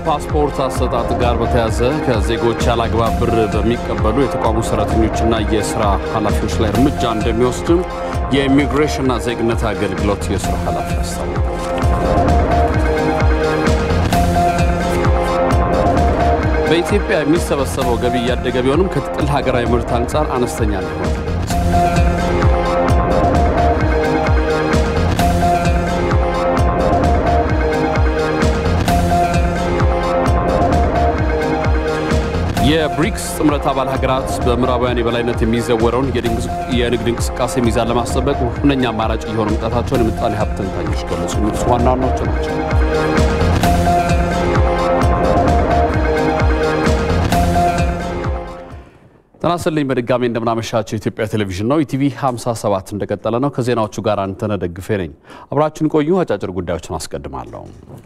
ከፓስፖርት አሰጣጥ ጋር በተያያዘ ከዜጎች ያላግባብ ብር በሚቀበሉ የተቋሙ ሰራተኞችና የስራ ኃላፊዎች ላይ እርምጃ እንደሚወስድም የኢሚግሬሽንና ዜግነት አገልግሎት የስራ ኃላፊ አስታወቁ። በኢትዮጵያ የሚሰበሰበው ገቢ እያደገ ቢሆንም ከጥቅል ሀገራዊ ምርት አንጻር አነስተኛ እንደሆነ ተገለጸ። የብሪክስ ጥምረት አባል ሀገራት በምዕራባውያን የበላይነት የሚዘወረውን የንግድ እንቅስቃሴ ሚዛን ለማስጠበቅ ሁነኛ አማራጭ እየሆኑ መምጣታቸውን የምጣኔ ሀብት ተንታኞች ገለጹ። የሚሉት ዋና ዋናዎቹ ናቸው። ጤና ይስጥልኝ በድጋሚ እንደምናመሻቸው የኢትዮጵያ ቴሌቪዥን ነው። ኢቲቪ 57 እንደቀጠለ ነው። ከዜናዎቹ ጋር አንተነህ ደግፌ ነኝ። አብራችን ቆዩ። አጫጭር ጉዳዮችን አስቀድማለሁ።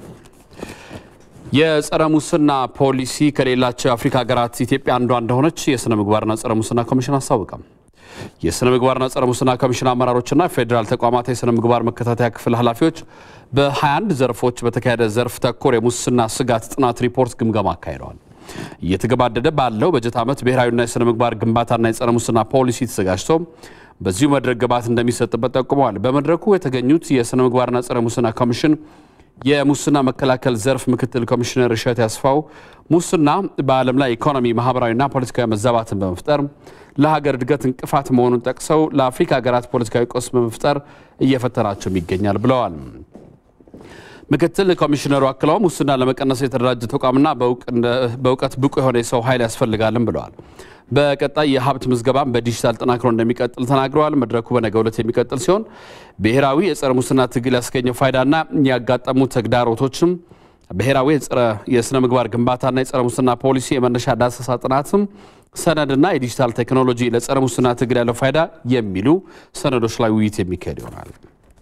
የጸረ ሙስና ፖሊሲ ከሌላቸው የአፍሪካ ሀገራት ኢትዮጵያ አንዷ እንደሆነች የሥነ ምግባርና ጸረ ሙስና ኮሚሽን አስታወቀም። የሥነ ምግባርና ጸረ ሙስና ኮሚሽን አመራሮችና የፌዴራል ተቋማት የሥነ ምግባር መከታተያ ክፍል ኃላፊዎች በ21 ዘርፎች በተካሄደ ዘርፍ ተኮር የሙስና ስጋት ጥናት ሪፖርት ግምገማ አካሂደዋል። እየተገባደደ ባለው በጀት ዓመት ብሔራዊና የሥነ ምግባር ግንባታና የጸረ ሙስና ፖሊሲ ተዘጋጅቶ በዚሁ መድረክ ግብዓት እንደሚሰጥበት ጠቁመዋል። በመድረኩ የተገኙት የሥነ ምግባርና ጸረ ሙስና ኮሚሽን የሙስና መከላከል ዘርፍ ምክትል ኮሚሽነር እሸት ያስፋው ሙስና በዓለም ላይ ኢኮኖሚ፣ ማህበራዊና ፖለቲካዊ መዛባትን በመፍጠር ለሀገር እድገት እንቅፋት መሆኑን ጠቅሰው ለአፍሪካ ሀገራት ፖለቲካዊ ቀውስ በመፍጠር እየፈተናቸውም ይገኛል ብለዋል። ምክትል ኮሚሽነሩ አክለው ሙስና ለመቀነስ የተደራጀ ተቋምና በእውቀት ብቁ የሆነ የሰው ኃይል ያስፈልጋልም ብለዋል። በቀጣይ የሀብት ምዝገባም በዲጂታል ጠናክሮ እንደሚቀጥል ተናግረዋል። መድረኩ በነገው ዕለት የሚቀጥል ሲሆን ብሔራዊ የጸረ ሙስና ትግል ያስገኘው ፋይዳና ያጋጠሙ ተግዳሮቶችም ብሔራዊ የሥነ ምግባር ግንባታና የጸረ ሙስና ፖሊሲ የመነሻ ዳሰሳ ጥናትም ሰነድና የዲጂታል ቴክኖሎጂ ለጸረ ሙስና ትግል ያለው ፋይዳ የሚሉ ሰነዶች ላይ ውይይት የሚካሄድ ይሆናል።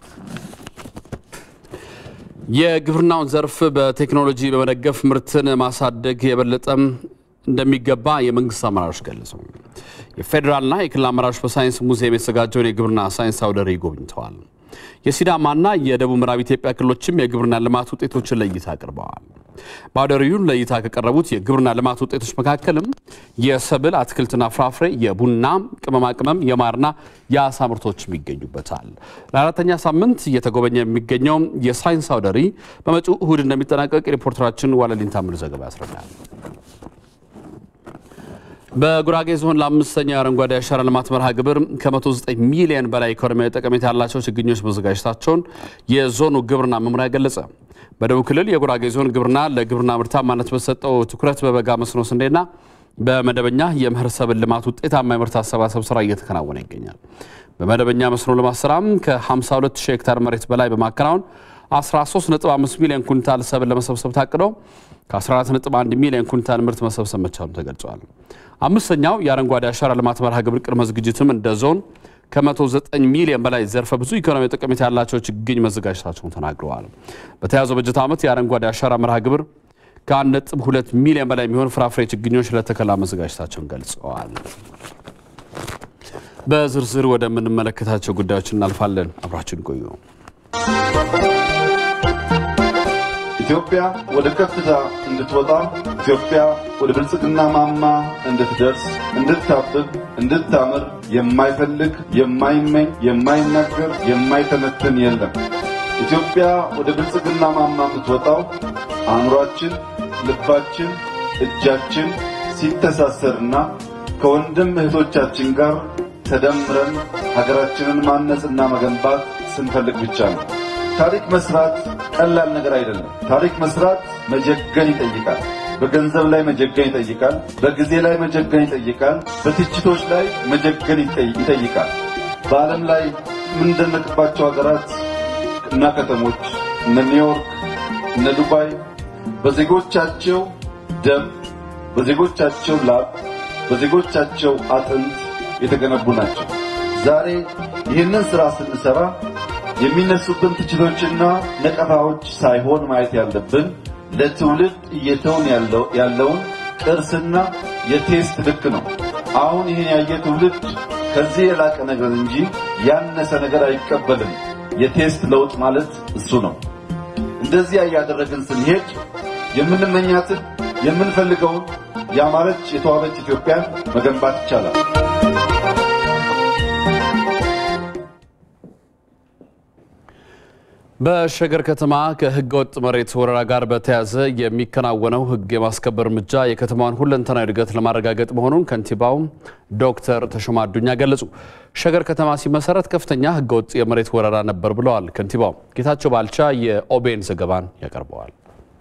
የግብርናውን ዘርፍ በቴክኖሎጂ በመደገፍ ምርትን ማሳደግ የበለጠም እንደሚገባ የመንግስት አመራሮች ገለጹ። የፌዴራልና የክልል አመራሮች በሳይንስ ሙዚየም የተዘጋጀውን የግብርና ሳይንስ አውደ ርዕይ ጎብኝተዋል። የሲዳማና የደቡብ ምዕራብ ኢትዮጵያ ክልሎችም የግብርና ልማት ውጤቶችን ለእይታ አቅርበዋል። በአውደ ርዕዩን ለእይታ ከቀረቡት የግብርና ልማት ውጤቶች መካከልም የሰብል አትክልትና ፍራፍሬ፣ የቡና ቅመማ ቅመም፣ የማርና የአሳ ምርቶችም ይገኙበታል። ለአራተኛ ሳምንት እየተጎበኘ የሚገኘው የሳይንስ አውደ ርዕይ በመጪው እሁድ እንደሚጠናቀቅ ሪፖርተራችን ዋለሊን ታምር ዘገባ ያስረዳል። በጉራጌ ዞን ለአምስተኛው የአረንጓዴ አሻራ ልማት መርሃ ግብር ከ109 ሚሊዮን በላይ ኢኮኖሚያዊ ጠቀሜታ ያላቸው ችግኞች መዘጋጀታቸውን የዞኑ ግብርና መምሪያ ገለጸ። በደቡብ ክልል የጉራጌ ዞን ግብርና ለግብርና ምርታማነት በሰጠው ትኩረት በበጋ መስኖ ስንዴና በመደበኛ የመኸር ሰብል ልማት ውጤታማ የምርት አሰባሰብ ስራ እየተከናወነ ይገኛል። በመደበኛ መስኖ ልማት ስራም ከ52 ሺህ ሄክታር መሬት በላይ በማከናወን 13.5 ሚሊዮን ኩንታል ሰብል ለመሰብሰብ ታቅዶ ከ14.1 ሚሊዮን ኩንታል ምርት መሰብሰብ መቻሉ ተገልጿል። አምስተኛው የአረንጓዴ አሻራ ልማት መርሃ ግብር ቅድመ ዝግጅትም እንደ ዞን ከ109 ሚሊዮን በላይ ዘርፈ ብዙ ኢኮኖሚ ጠቀሜታ ያላቸው ችግኝ መዘጋጀታቸውን ተናግረዋል። በተያዘው በጀት ዓመት የአረንጓዴ አሻራ መርሃ ግብር ከ1.2 ሚሊዮን በላይ የሚሆን ፍራፍሬ ችግኞች ለተከላ መዘጋጀታቸውን ገልጸዋል። በዝርዝር ወደምንመለከታቸው ጉዳዮች እናልፋለን። አብራችን ቆዩ። ኢትዮጵያ ወደ ከፍታ እንድትወጣ ኢትዮጵያ ወደ ብልጽግና ማማ እንድትደርስ እንድታብብ እንድታምር የማይፈልግ የማይመኝ የማይናገር የማይተነትን የለም። ኢትዮጵያ ወደ ብልጽግና ማማ የምትወጣው አእምሯችን፣ ልባችን፣ እጃችን ሲተሳሰርና ከወንድም እህቶቻችን ጋር ተደምረን ሀገራችንን ማነጽና መገንባት ስንፈልግ ብቻ ነው። ታሪክ መስራት ቀላል ነገር አይደለም። ታሪክ መስራት መጀገን ይጠይቃል። በገንዘብ ላይ መጀገን ይጠይቃል። በጊዜ ላይ መጀገን ይጠይቃል። በትችቶች ላይ መጀገን ይጠይቃል። በዓለም ላይ የምንደነቅባቸው ሀገራት እና ከተሞች እነ ኒውዮርክ፣ እነ ዱባይ በዜጎቻቸው ደም፣ በዜጎቻቸው ላብ፣ በዜጎቻቸው አጥንት የተገነቡ ናቸው። ዛሬ ይህንን ሥራ ስንሠራ የሚነሱብን ትችቶችና ነቀፋዎች ሳይሆን ማየት ያለብን ለትውልድ እየተውን ያለውን ቅርስና የቴስት ልክ ነው። አሁን ይህን ያየ ትውልድ ከዚህ የላቀ ነገር እንጂ ያነሰ ነገር አይቀበልም። የቴስት ለውጥ ማለት እሱ ነው። እንደዚያ እያደረግን ስንሄድ የምንመኛትን የምንፈልገውን ያማረች የተዋበች ኢትዮጵያን መገንባት ይቻላል። በሸገር ከተማ ከህገ ወጥ መሬት ወረራ ጋር በተያያዘ የሚከናወነው ህግ የማስከበር እርምጃ የከተማዋን ሁለንተናዊ እድገት ለማረጋገጥ መሆኑን ከንቲባው ዶክተር ተሾማ አዱኛ ገለጹ። ሸገር ከተማ ሲመሰረት ከፍተኛ ህገ ወጥ የመሬት ወረራ ነበር ብለዋል ከንቲባው። ጌታቸው ባልቻ የኦቤን ዘገባን ያቀርበዋል።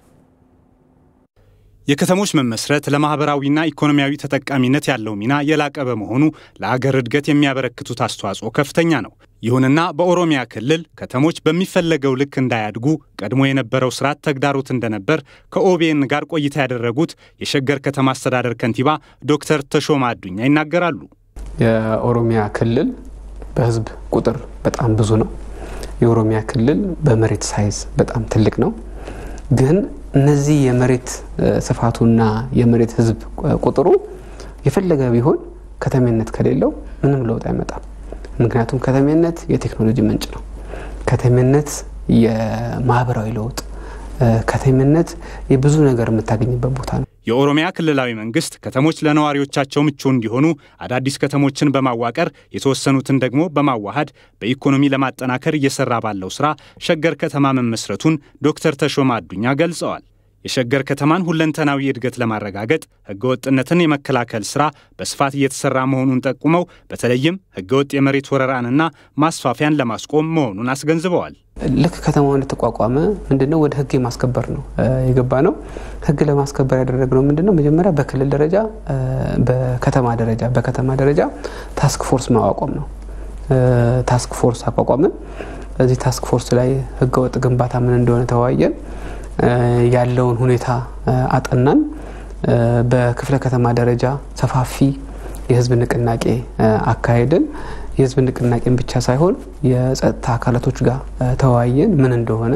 የከተሞች መመስረት ለማህበራዊና ኢኮኖሚያዊ ተጠቃሚነት ያለው ሚና የላቀ በመሆኑ ለአገር እድገት የሚያበረክቱት አስተዋጽኦ ከፍተኛ ነው። ይሁንና በኦሮሚያ ክልል ከተሞች በሚፈለገው ልክ እንዳያድጉ ቀድሞ የነበረው ስርዓት ተግዳሮት እንደነበር ከኦቤን ጋር ቆይታ ያደረጉት የሸገር ከተማ አስተዳደር ከንቲባ ዶክተር ተሾማ አዱኛ ይናገራሉ። የኦሮሚያ ክልል በህዝብ ቁጥር በጣም ብዙ ነው። የኦሮሚያ ክልል በመሬት ሳይዝ በጣም ትልቅ ነው። ግን እነዚህ የመሬት ስፋቱና የመሬት ህዝብ ቁጥሩ የፈለገ ቢሆን ከተሜነት ከሌለው ምንም ለውጥ አይመጣም። ምክንያቱም ከተሜነት የቴክኖሎጂ ምንጭ ነው። ከተሜነት የማህበራዊ ለውጥ፣ ከተሜነት የብዙ ነገር የምታገኝበት ቦታ ነው። የኦሮሚያ ክልላዊ መንግስት ከተሞች ለነዋሪዎቻቸው ምቹ እንዲሆኑ አዳዲስ ከተሞችን በማዋቀር የተወሰኑትን ደግሞ በማዋሃድ በኢኮኖሚ ለማጠናከር እየሰራ ባለው ስራ ሸገር ከተማ መመስረቱን ዶክተር ተሾማ አዱኛ ገልጸዋል። የሸገር ከተማን ሁለንተናዊ እድገት ለማረጋገጥ ህገወጥነትን የመከላከል ስራ በስፋት እየተሰራ መሆኑን ጠቁመው በተለይም ህገወጥ የመሬት ወረራንና ማስፋፊያን ለማስቆም መሆኑን አስገንዝበዋል። ልክ ከተማው እንደተቋቋመ ምንድነው ወደ ህግ የማስከበር ነው የገባ ነው። ህግ ለማስከበር ያደረግነው ምንድነው መጀመሪያ በክልል ደረጃ፣ በከተማ ደረጃ በከተማ ደረጃ ታስክ ፎርስ ማቋቋም ነው። ታስክ ፎርስ አቋቋምን። እዚህ ታስክ ፎርስ ላይ ህገወጥ ግንባታ ምን እንደሆነ ተወያየን። ያለውን ሁኔታ አጠናን። በክፍለ ከተማ ደረጃ ሰፋፊ የህዝብ ንቅናቄ አካሄድን። የህዝብ ንቅናቄን ብቻ ሳይሆን የጸጥታ አካላቶች ጋር ተወያየን፣ ምን እንደሆነ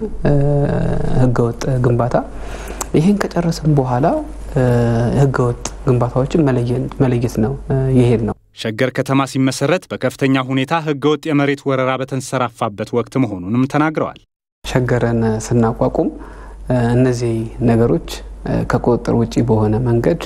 ህገወጥ ግንባታ። ይህን ከጨረስን በኋላ ህገወጥ ግንባታዎችን መለየት ነው ይሄድ ነው። ሸገር ከተማ ሲመሰረት በከፍተኛ ሁኔታ ህገወጥ የመሬት ወረራ በተንሰራፋበት ወቅት መሆኑንም ተናግረዋል። ሸገርን ስናቋቁም እነዚህ ነገሮች ከቁጥጥር ውጪ በሆነ መንገድ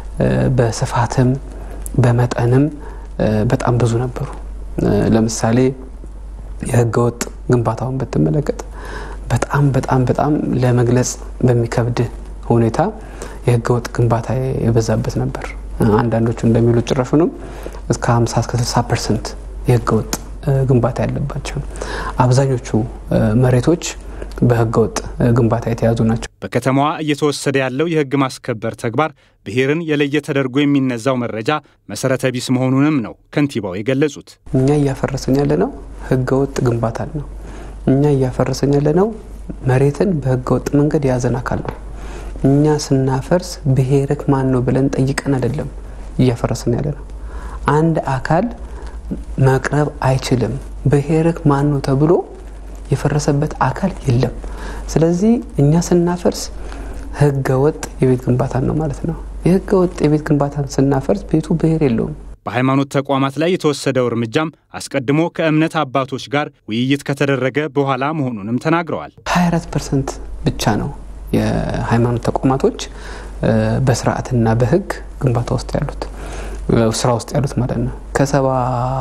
በስፋትም በመጠንም በጣም ብዙ ነበሩ። ለምሳሌ የህገወጥ ግንባታውን ብትመለከት በጣም በጣም በጣም ለመግለጽ በሚከብድ ሁኔታ የህገወጥ ግንባታ የበዛበት ነበር። አንዳንዶቹ እንደሚሉት ጭራሹንም እስከ 50 እስከ 60 ፐርሰንት የህገወጥ ግንባታ ያለባቸው አብዛኞቹ መሬቶች በህገወጥ ግንባታ የተያዙ ናቸው። በከተማዋ እየተወሰደ ያለው የህግ ማስከበር ተግባር ብሔርን የለየ ተደርጎ የሚነዛው መረጃ መሰረተ ቢስ መሆኑንም ነው ከንቲባው የገለጹት። እኛ እያፈረሰን ያለ ነው ህገወጥ ግንባታን ነው። እኛ እያፈረሰን ያለ ነው መሬትን በህገወጥ መንገድ የያዘን አካል ነው። እኛ ስናፈርስ ብሔርክ ማን ነው ብለን ጠይቀን አይደለም እያፈረሰን ያለ ነው። አንድ አካል መቅረብ አይችልም። ብሔርክ ማን ነው ተብሎ የፈረሰበት አካል የለም። ስለዚህ እኛ ስናፈርስ ህገ ወጥ የቤት ግንባታን ነው ማለት ነው። የህገ ወጥ የቤት ግንባታን ስናፈርስ ቤቱ ብሔር የለውም። በሃይማኖት ተቋማት ላይ የተወሰደው እርምጃም አስቀድሞ ከእምነት አባቶች ጋር ውይይት ከተደረገ በኋላ መሆኑንም ተናግረዋል። 24 ፐርሰንት ብቻ ነው የሃይማኖት ተቋማቶች በስርዓትና በህግ ግንባታ ውስጥ ያሉት ስራ ውስጥ ያሉት ማለት ነው። ከሰባ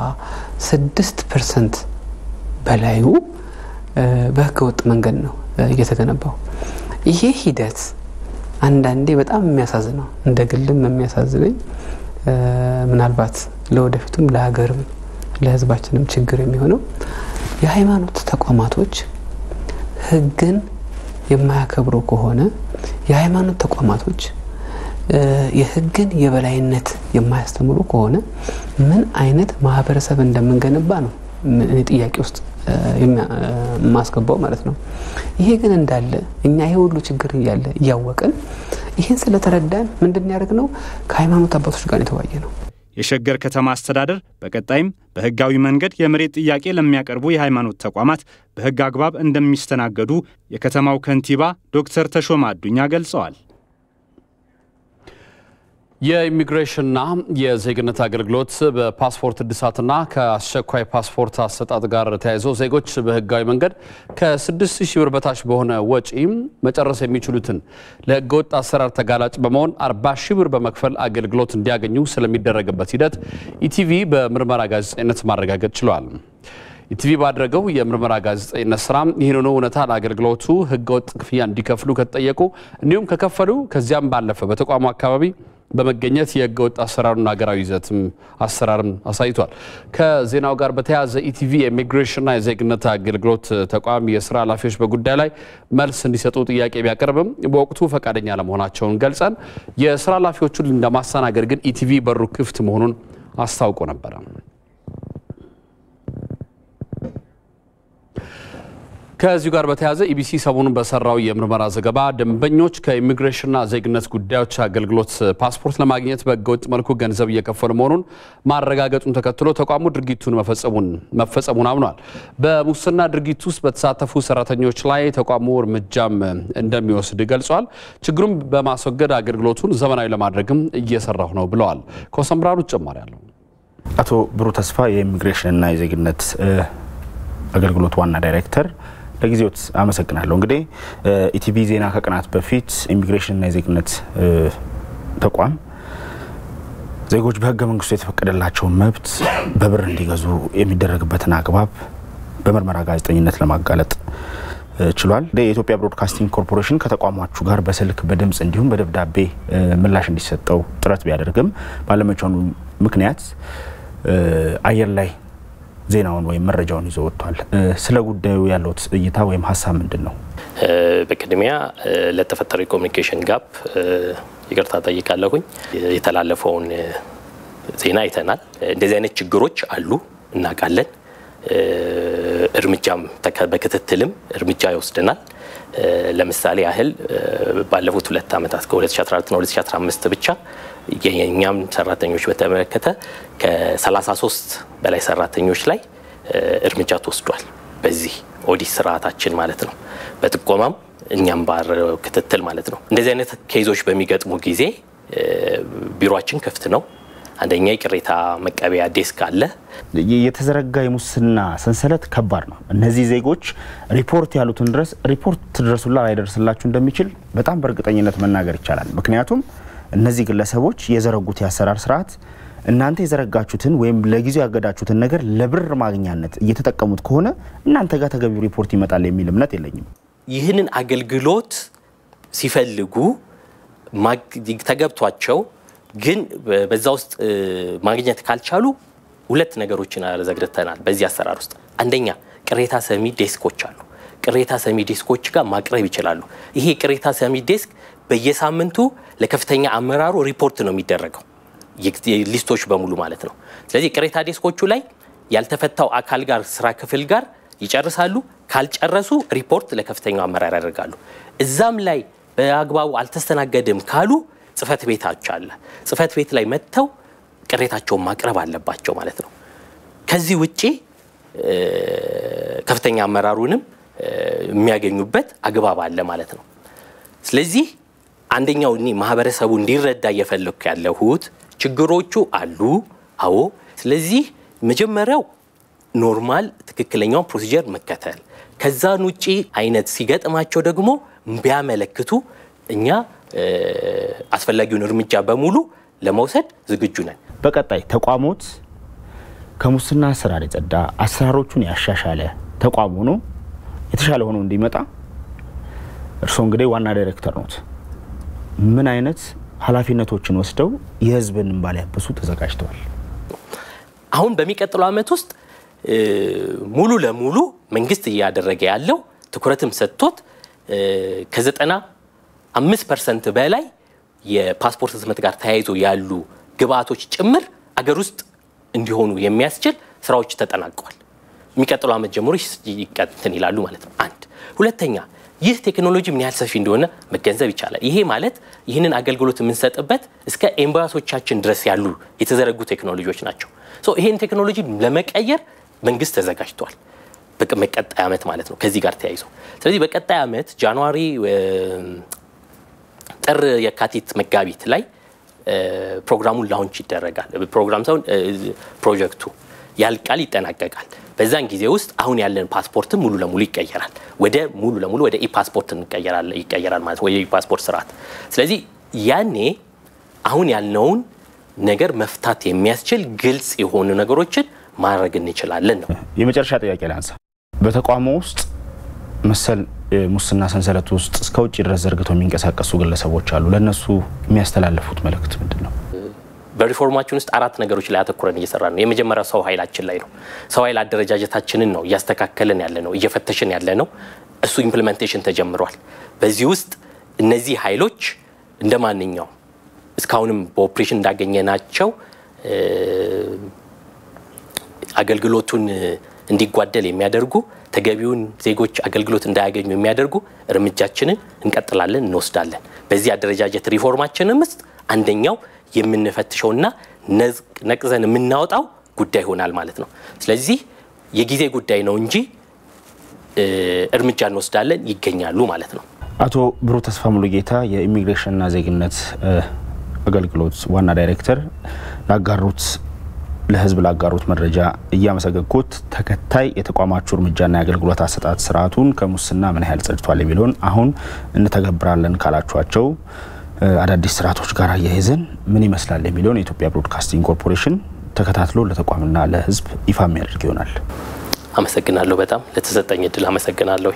ስድስት ፐርሰንት በላዩ በህገ ወጥ መንገድ ነው እየተገነባው። ይሄ ሂደት አንዳንዴ በጣም የሚያሳዝነው እንደ ግልም የሚያሳዝነኝ ምናልባት ለወደፊቱም ለሀገርም ለህዝባችንም ችግር የሚሆነው የሃይማኖት ተቋማቶች ህግን የማያከብሩ ከሆነ የሃይማኖት ተቋማቶች የህግን የበላይነት የማያስተምሩ ከሆነ ምን አይነት ማህበረሰብ እንደምንገነባ ነው እኔ ጥያቄ ውስጥ የማስገባው ማለት ነው። ይሄ ግን እንዳለ እኛ ይሄ ሁሉ ችግር እያለ እያወቅን ይህን ስለተረዳን ምንድን ያደርግ ነው ከሃይማኖት አባቶች ጋር የተወያየ ነው። የሸገር ከተማ አስተዳደር በቀጣይም በህጋዊ መንገድ የመሬት ጥያቄ ለሚያቀርቡ የሃይማኖት ተቋማት በህግ አግባብ እንደሚስተናገዱ የከተማው ከንቲባ ዶክተር ተሾማ አዱኛ ገልጸዋል። የኢሚግሬሽንና የዜግነት አገልግሎት በፓስፖርት እድሳትና ከአስቸኳይ ፓስፖርት አሰጣጥ ጋር ተያይዞ ዜጎች በህጋዊ መንገድ ከ6 ሺህ ብር በታች በሆነ ወጪ መጨረስ የሚችሉትን ለህገወጥ አሰራር ተጋላጭ በመሆን 40 ሺህ ብር በመክፈል አገልግሎት እንዲያገኙ ስለሚደረግበት ሂደት ኢቲቪ በምርመራ ጋዜጠኝነት ማረጋገጥ ችሏል። ኢቲቪ ባደረገው የምርመራ ጋዜጠኝነት ስራ ይህንኑ እውነታ ለአገልግሎቱ ህገወጥ ክፍያ እንዲከፍሉ ከተጠየቁ እንዲሁም ከከፈሉ ከዚያም ባለፈ በተቋሙ አካባቢ በመገኘት የህገ ወጥ አሰራሩን ሀገራዊ ይዘትም አሰራርን አሳይቷል። ከዜናው ጋር በተያያዘ ኢቲቪ የኢሚግሬሽንና የዜግነት አገልግሎት ተቋም የስራ ኃላፊዎች በጉዳይ ላይ መልስ እንዲሰጡ ጥያቄ ቢያቀርብም በወቅቱ ፈቃደኛ ለመሆናቸውን ገልጸን የስራ ኃላፊዎቹን ለማስተናገድ ግን ኢቲቪ በሩ ክፍት መሆኑን አስታውቆ ነበረ። ከዚሁ ጋር በተያያዘ ኢቢሲ ሰሞኑን በሰራው የምርመራ ዘገባ ደንበኞች ከኢሚግሬሽንና ዜግነት ጉዳዮች አገልግሎት ፓስፖርት ለማግኘት በህገወጥ መልኩ ገንዘብ እየከፈሉ መሆኑን ማረጋገጡን ተከትሎ ተቋሙ ድርጊቱን መፈጸሙን አምኗል። በሙስና ድርጊት ውስጥ በተሳተፉ ሰራተኞች ላይ ተቋሙ እርምጃም እንደሚወስድ ገልጿል። ችግሩን በማስወገድ አገልግሎቱን ዘመናዊ ለማድረግም እየሰራሁ ነው ብለዋል። ኮሰምብራኑ ተጨማሪ አለው። አቶ ብሩ ተስፋ የኢሚግሬሽንና የዜግነት አገልግሎት ዋና ዳይሬክተር ለጊዜዎት አመሰግናለሁ። እንግዲህ ኢቲቪ ዜና ከቀናት በፊት ኢሚግሬሽንና የዜግነት ተቋም ዜጎች በህገ መንግስቱ የተፈቀደላቸውን መብት በብር እንዲገዙ የሚደረግበትን አግባብ በምርመራ ጋዜጠኝነት ለማጋለጥ ችሏል። የኢትዮጵያ ብሮድካስቲንግ ኮርፖሬሽን ከተቋማችሁ ጋር በስልክ በድምፅ እንዲሁም በደብዳቤ ምላሽ እንዲሰጠው ጥረት ቢያደርግም ባለመቻሉ ምክንያት አየር ላይ ዜናውን ወይም መረጃውን ይዞ ወጥቷል። ስለ ጉዳዩ ያለውት እይታ ወይም ሀሳብ ምንድን ነው? በቅድሚያ ለተፈጠረው የኮሚኒኬሽን ጋፕ ይቅርታ ጠይቃለሁኝ። የተላለፈውን ዜና አይተናል። እንደዚህ አይነት ችግሮች አሉ እናውቃለን። እርምጃም በክትትልም እርምጃ ይወስደናል። ለምሳሌ ያህል ባለፉት ሁለት ዓመታት ከ2014ና 2015 ብቻ የእኛም ሰራተኞች በተመለከተ ከ33 በላይ ሰራተኞች ላይ እርምጃ ተወስዷል። በዚህ ኦዲት ስርዓታችን ማለት ነው። በጥቆማም እኛም ባረው ክትትል ማለት ነው። እንደዚህ አይነት ኬዞች በሚገጥሙ ጊዜ ቢሮችን ክፍት ነው። አንደኛ የቅሬታ መቀበያ ዴስክ አለ። የተዘረጋ የሙስና ሰንሰለት ከባድ ነው። እነዚህ ዜጎች ሪፖርት ያሉትን ድረስ ሪፖርት ትድረሱላ ላይደርስላችሁ እንደሚችል በጣም በእርግጠኝነት መናገር ይቻላል። ምክንያቱም እነዚህ ግለሰቦች የዘረጉት የአሰራር ስርዓት እናንተ የዘረጋችሁትን ወይም ለጊዜው ያገዳችሁትን ነገር ለብር ማግኛነት እየተጠቀሙት ከሆነ እናንተ ጋር ተገቢው ሪፖርት ይመጣል የሚል እምነት የለኝም። ይህንን አገልግሎት ሲፈልጉ ተገብቷቸው ግን በዛ ውስጥ ማግኘት ካልቻሉ ሁለት ነገሮችን ዘግድተናል። በዚህ አሰራር ውስጥ አንደኛ ቅሬታ ሰሚ ዴስኮች አሉ። ቅሬታ ሰሚ ዴስኮች ጋር ማቅረብ ይችላሉ። ይሄ ቅሬታ ሰሚ ዴስክ በየሳምንቱ ለከፍተኛ አመራሩ ሪፖርት ነው የሚደረገው ሊስቶች በሙሉ ማለት ነው። ስለዚህ ቅሬታ ዴስኮቹ ላይ ያልተፈታው አካል ጋር ስራ ክፍል ጋር ይጨርሳሉ። ካልጨረሱ ሪፖርት ለከፍተኛው አመራር ያደርጋሉ። እዛም ላይ በአግባቡ አልተስተናገድም ካሉ ጽህፈት ቤታች አለ። ጽህፈት ቤት ላይ መጥተው ቅሬታቸውን ማቅረብ አለባቸው ማለት ነው። ከዚህ ውጪ ከፍተኛ አመራሩንም የሚያገኙበት አግባብ አለ ማለት ነው። ስለዚህ አንደኛው እኔ ማህበረሰቡ እንዲረዳ እየፈለግኩ ያለሁት ችግሮቹ አሉ። አዎ። ስለዚህ መጀመሪያው ኖርማል ትክክለኛውን ፕሮሲጀር መከተል፣ ከዛን ውጪ አይነት ሲገጥማቸው ደግሞ ቢያመለክቱ እኛ አስፈላጊውን እርምጃ በሙሉ ለመውሰድ ዝግጁ ነን። በቀጣይ ተቋሞት ከሙስና አሰራር የጸዳ አሰራሮቹን ያሻሻለ ተቋም ሆኖ የተሻለ ሆኖ እንዲመጣ እርስዎ እንግዲህ ዋና ዳይሬክተር ኖት። ምን አይነት ኃላፊነቶችን ወስደው የህዝብን እንባ ሊያብሱ ተዘጋጅተዋል? አሁን በሚቀጥለው ዓመት ውስጥ ሙሉ ለሙሉ መንግስት እያደረገ ያለው ትኩረትም ሰጥቶት ከዘጠና አምስት ፐርሰንት በላይ የፓስፖርት ህትመት ጋር ተያይዞ ያሉ ግብአቶች ጭምር አገር ውስጥ እንዲሆኑ የሚያስችል ስራዎች ተጠናቀዋል። የሚቀጥለው ዓመት ጀምሮ ይቀጥን ይላሉ ማለት ነው። አንድ ሁለተኛ ይህ ቴክኖሎጂ ምን ያህል ሰፊ እንደሆነ መገንዘብ ይቻላል። ይሄ ማለት ይህንን አገልግሎት የምንሰጥበት እስከ ኤምባሲዎቻችን ድረስ ያሉ የተዘረጉ ቴክኖሎጂዎች ናቸው። ይህን ቴክኖሎጂ ለመቀየር መንግስት ተዘጋጅቷል። በቀጣይ ዓመት ማለት ነው ከዚህ ጋር ተያይዞ ስለዚህ በቀጣይ ዓመት ጃንዋሪ፣ ጥር፣ የካቲት፣ መጋቢት ላይ ፕሮግራሙን ላውንች ይደረጋል። ፕሮግራም ሳይሆን ፕሮጀክቱ ያልቃል፣ ይጠናቀቃል። በዛን ጊዜ ውስጥ አሁን ያለን ፓስፖርትም ሙሉ ለሙሉ ይቀየራል። ወደ ሙሉ ለሙሉ ወደ ኢፓስፖርት ይቀየራል ማለት ወደ ኢፓስፖርት ስርዓት። ስለዚህ ያኔ አሁን ያልነውን ነገር መፍታት የሚያስችል ግልጽ የሆኑ ነገሮችን ማድረግ እንችላለን ነው። የመጨረሻ ጥያቄ ላንሳ። በተቋሙ ውስጥ መሰል ሙስና ሰንሰለት ውስጥ እስከ ውጭ ድረስ ዘርግተው የሚንቀሳቀሱ ግለሰቦች አሉ። ለእነሱ የሚያስተላልፉት መልእክት ምንድን ነው? በሪፎርማችን ውስጥ አራት ነገሮች ላይ አተኩረን እየሰራ ነው። የመጀመሪያው ሰው ኃይላችን ላይ ነው። ሰው ኃይል አደረጃጀታችንን ነው እያስተካከልን ያለ ነው፣ እየፈተሽን ያለ ነው። እሱ ኢምፕሊሜንቴሽን ተጀምሯል። በዚህ ውስጥ እነዚህ ኃይሎች እንደ ማንኛውም እስካሁንም በኦፕሬሽን እንዳገኘናቸው አገልግሎቱን እንዲጓደል የሚያደርጉ ተገቢውን ዜጎች አገልግሎት እንዳያገኙ የሚያደርጉ እርምጃችንን እንቀጥላለን፣ እንወስዳለን። በዚህ አደረጃጀት ሪፎርማችንም ውስጥ አንደኛው የምንፈትሸውና ነቅዘን የምናወጣው ጉዳይ ይሆናል ማለት ነው። ስለዚህ የጊዜ ጉዳይ ነው እንጂ እርምጃ እንወስዳለን፣ ይገኛሉ ማለት ነው። አቶ ብሩህ ተስፋ ሙሉጌታ የኢሚግሬሽንና ዜግነት አገልግሎት ዋና ዳይሬክተር ላጋሩት ለሕዝብ ላጋሩት መረጃ እያመሰገንኩት ተከታይ የተቋማችሁ እርምጃና የአገልግሎት አሰጣጥ ስርዓቱን ከሙስና ምን ያህል ጸድቷል የሚለውን አሁን እንተገብራለን ካላችኋቸው አዳዲስ ስርዓቶች ጋር አያይዘን ምን ይመስላል የሚለውን የኢትዮጵያ ብሮድካስቲንግ ኮርፖሬሽን ተከታትሎ ለተቋምና ለሕዝብ ይፋ የሚያደርግ ይሆናል። አመሰግናለሁ። በጣም ለተሰጠኝ እድል አመሰግናለሁ።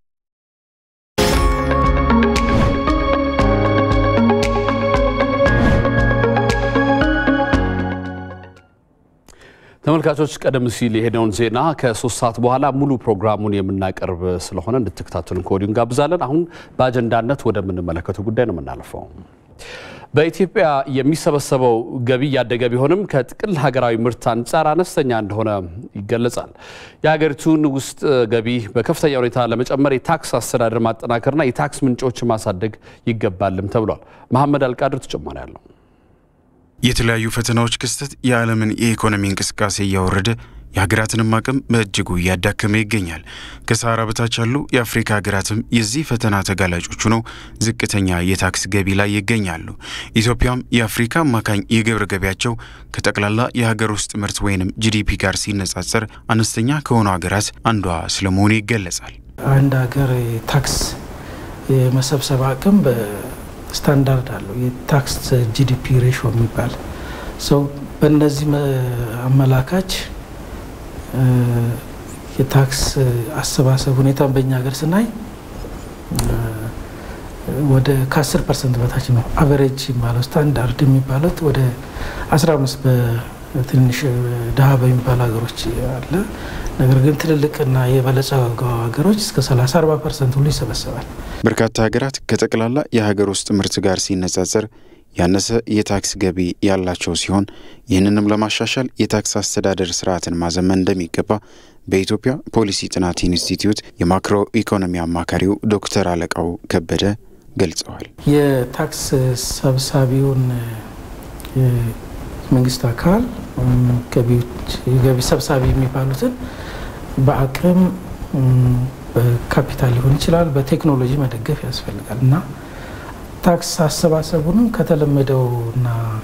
ተመልካቾች ቀደም ሲል የሄደውን ዜና ከሶስት ሰዓት በኋላ ሙሉ ፕሮግራሙን የምናቀርብ ስለሆነ እንድትከታተሉን ከወዲሁ እንጋብዛለን። አሁን በአጀንዳነት ወደምንመለከተው ጉዳይ ነው የምናልፈው። በኢትዮጵያ የሚሰበሰበው ገቢ እያደገ ቢሆንም ከጥቅል ሀገራዊ ምርት አንጻር አነስተኛ እንደሆነ ይገለጻል። የሀገሪቱን ውስጥ ገቢ በከፍተኛ ሁኔታ ለመጨመር የታክስ አስተዳደር ማጠናከርና የታክስ ምንጮች ማሳደግ ይገባልም ተብሏል። መሐመድ አልቃድር ተጨማሪ ያለው የተለያዩ ፈተናዎች ክስተት የዓለምን የኢኮኖሚ እንቅስቃሴ እያወረደ የሀገራትንም አቅም በእጅጉ እያዳከመ ይገኛል። ከሰሃራ በታች ያሉ የአፍሪካ ሀገራትም የዚህ ፈተና ተጋላጮቹ ነው ዝቅተኛ የታክስ ገቢ ላይ ይገኛሉ። ኢትዮጵያም የአፍሪካ አማካኝ የግብር ገቢያቸው ከጠቅላላ የሀገር ውስጥ ምርት ወይንም ጂዲፒ ጋር ሲነጻጸር አነስተኛ ከሆኑ ሀገራት አንዷ ስለመሆኑ ይገለጻል። አንድ ሀገር ታክስ የመሰብሰብ አቅም ስታንዳርድ አለው። የታክስ ጂዲፒ ሬሾ የሚባል ሰው በእነዚህ አመላካች የታክስ አሰባሰብ ሁኔታን በእኛ ሀገር ስናይ ወደ ከ10 ፐርሰንት በታች ነው። አቨሬጅ የሚባለው ስታንዳርድ የሚባሉት ወደ 15 በትንሽ ድሀ በሚባሉ ሀገሮች አለ። ነገር ግን ትልልቅና የበለጸጉ ሀገሮች እስከ 30 40 ፐርሰንት ሁሉ ይሰበሰባል። በርካታ ሀገራት ከጠቅላላ የሀገር ውስጥ ምርት ጋር ሲነጻጸር ያነሰ የታክስ ገቢ ያላቸው ሲሆን ይህንንም ለማሻሻል የታክስ አስተዳደር ስርዓትን ማዘመን እንደሚገባ በኢትዮጵያ ፖሊሲ ጥናት ኢንስቲትዩት የማክሮ ኢኮኖሚ አማካሪው ዶክተር አለቃው ከበደ ገልጸዋል። የታክስ ሰብሳቢውን መንግስት አካል ገቢ ሰብሳቢ የሚባሉትን በአቅም በካፒታል ሊሆን ይችላል፣ በቴክኖሎጂ መደገፍ ያስፈልጋል እና ታክስ አሰባሰቡንም ከተለመደውና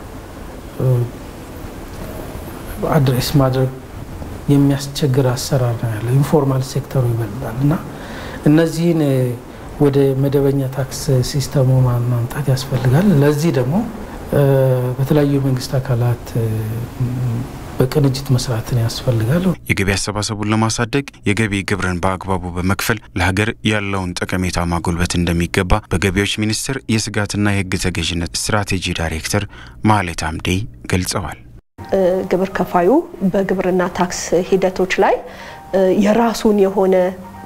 አድሬስ ማድረግ የሚያስቸግር አሰራር ነው ያለው። ኢንፎርማል ሴክተሩ ይበልጣል እና እነዚህን ወደ መደበኛ ታክስ ሲስተሙ ማምጣት ያስፈልጋል። ለዚህ ደግሞ በተለያዩ የመንግስት አካላት በቅንጅት መስራትን ያስፈልጋል። የገቢ አሰባሰቡን ለማሳደግ የገቢ ግብርን በአግባቡ በመክፈል ለሀገር ያለውን ጠቀሜታ ማጎልበት እንደሚገባ በገቢዎች ሚኒስቴር የስጋትና የሕግ ተገዥነት ስትራቴጂ ዳይሬክተር ማህሌት አምዴ ገልጸዋል። ግብር ከፋዩ በግብርና ታክስ ሂደቶች ላይ የራሱን የሆነ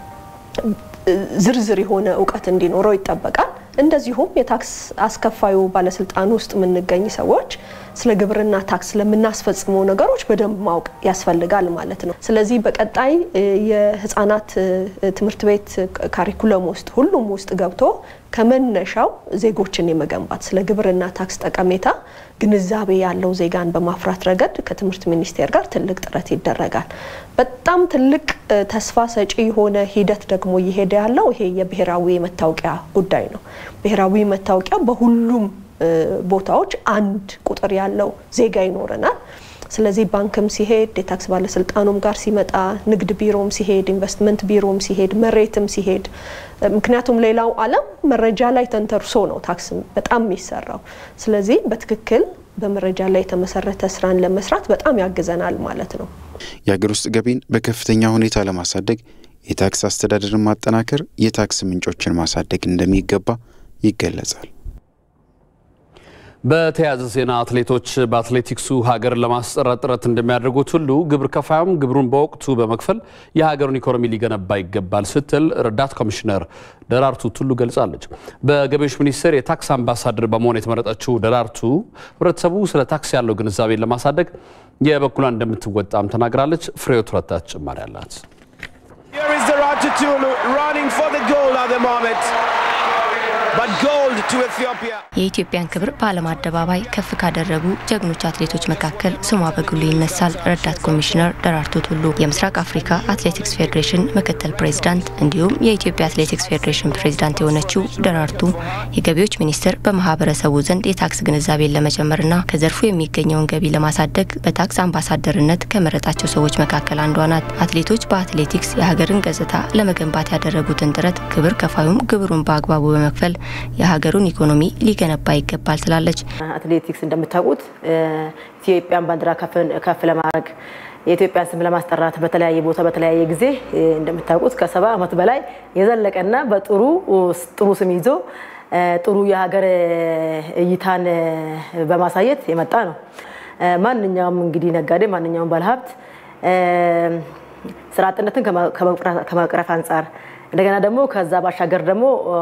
ዝርዝር የሆነ እውቀት እንዲኖረው ይጠበቃል። እንደዚሁም የታክስ አስከፋዩ ባለስልጣን ውስጥ የምንገኝ ሰዎች ስለ ግብርና ታክስ ለምናስፈጽመው ነገሮች በደንብ ማወቅ ያስፈልጋል ማለት ነው። ስለዚህ በቀጣይ የህፃናት ትምህርት ቤት ካሪኩለም ውስጥ ሁሉም ውስጥ ገብቶ ከመነሻው ዜጎችን የመገንባት ስለ ግብርና ታክስ ጠቀሜታ ግንዛቤ ያለው ዜጋን በማፍራት ረገድ ከትምህርት ሚኒስቴር ጋር ትልቅ ጥረት ይደረጋል። በጣም ትልቅ ተስፋ ሰጪ የሆነ ሂደት ደግሞ እየሄደ ያለው ይሄ የብሔራዊ መታወቂያ ጉዳይ ነው። ብሔራዊ መታወቂያ በሁሉም ቦታዎች አንድ ቁጥር ያለው ዜጋ ይኖረናል። ስለዚህ ባንክም ሲሄድ የታክስ ባለስልጣኑም ጋር ሲመጣ፣ ንግድ ቢሮም ሲሄድ፣ ኢንቨስትመንት ቢሮም ሲሄድ፣ መሬትም ሲሄድ፣ ምክንያቱም ሌላው ዓለም መረጃ ላይ ተንተርሶ ነው ታክስ በጣም የሚሰራው። ስለዚህ በትክክል በመረጃ ላይ የተመሰረተ ስራን ለመስራት በጣም ያግዘናል ማለት ነው። የሀገር ውስጥ ገቢን በከፍተኛ ሁኔታ ለማሳደግ የታክስ አስተዳደርን ማጠናከር፣ የታክስ ምንጮችን ማሳደግ እንደሚገባ ይገለጻል። በተያያዘ ዜና አትሌቶች በአትሌቲክሱ ሀገርን ለማስጠራት ጥረት እንደሚያደርጉት ሁሉ ግብር ከፋዩም ግብሩን በወቅቱ በመክፈል የሀገሩን ኢኮኖሚ ሊገነባ ይገባል ስትል ረዳት ኮሚሽነር ደራርቱ ቱሉ ገልጻለች። በገቢዎች ሚኒስቴር የታክስ አምባሳደር በመሆን የተመረጠችው ደራርቱ ህብረተሰቡ ስለ ታክስ ያለው ግንዛቤን ለማሳደግ የበኩሏን እንደምትወጣም ተናግራለች። ፍሬዎት ረታ ተጨማሪ አላት። የኢትዮጵያን ክብር በዓለም አደባባይ ከፍ ካደረጉ ጀግኖች አትሌቶች መካከል ስሟ በግሉ ይነሳል። ረዳት ኮሚሽነር ደራርቱ ቱሉ የምስራቅ አፍሪካ አትሌቲክስ ፌዴሬሽን ምክትል ፕሬዚዳንት እንዲሁም የኢትዮጵያ አትሌቲክስ ፌዴሬሽን ፕሬዚዳንት የሆነችው ደራርቱ የገቢዎች ሚኒስቴር በማህበረሰቡ ዘንድ የታክስ ግንዛቤን ለመጨመርና ከዘርፉ የሚገኘውን ገቢ ለማሳደግ በታክስ አምባሳደርነት ከመረጣቸው ሰዎች መካከል አንዷ ናት። አትሌቶች በአትሌቲክስ የሀገርን ገጽታ ለመገንባት ያደረጉትን ጥረት ግብር ከፋዩም ግብሩን በአግባቡ በመክፈል የሀገሩን ኢኮኖሚ ሊገነባ ይገባል ትላለች። አትሌቲክስ እንደምታውቁት ኢትዮጵያን ባንዲራ ከፍ ለማድረግ የኢትዮጵያን ስም ለማስጠራት በተለያየ ቦታ በተለያየ ጊዜ እንደምታውቁት ከሰባ ዓመት በላይ የዘለቀና በጥሩ ጥሩ ስም ይዞ ጥሩ የሀገር እይታን በማሳየት የመጣ ነው። ማንኛውም እንግዲህ ነጋዴ፣ ማንኛውም ባለሀብት ስራ አጥነትን ከመቅረፍ አንጻር እንደገና ደግሞ ከዛ ባሻገር ደግሞ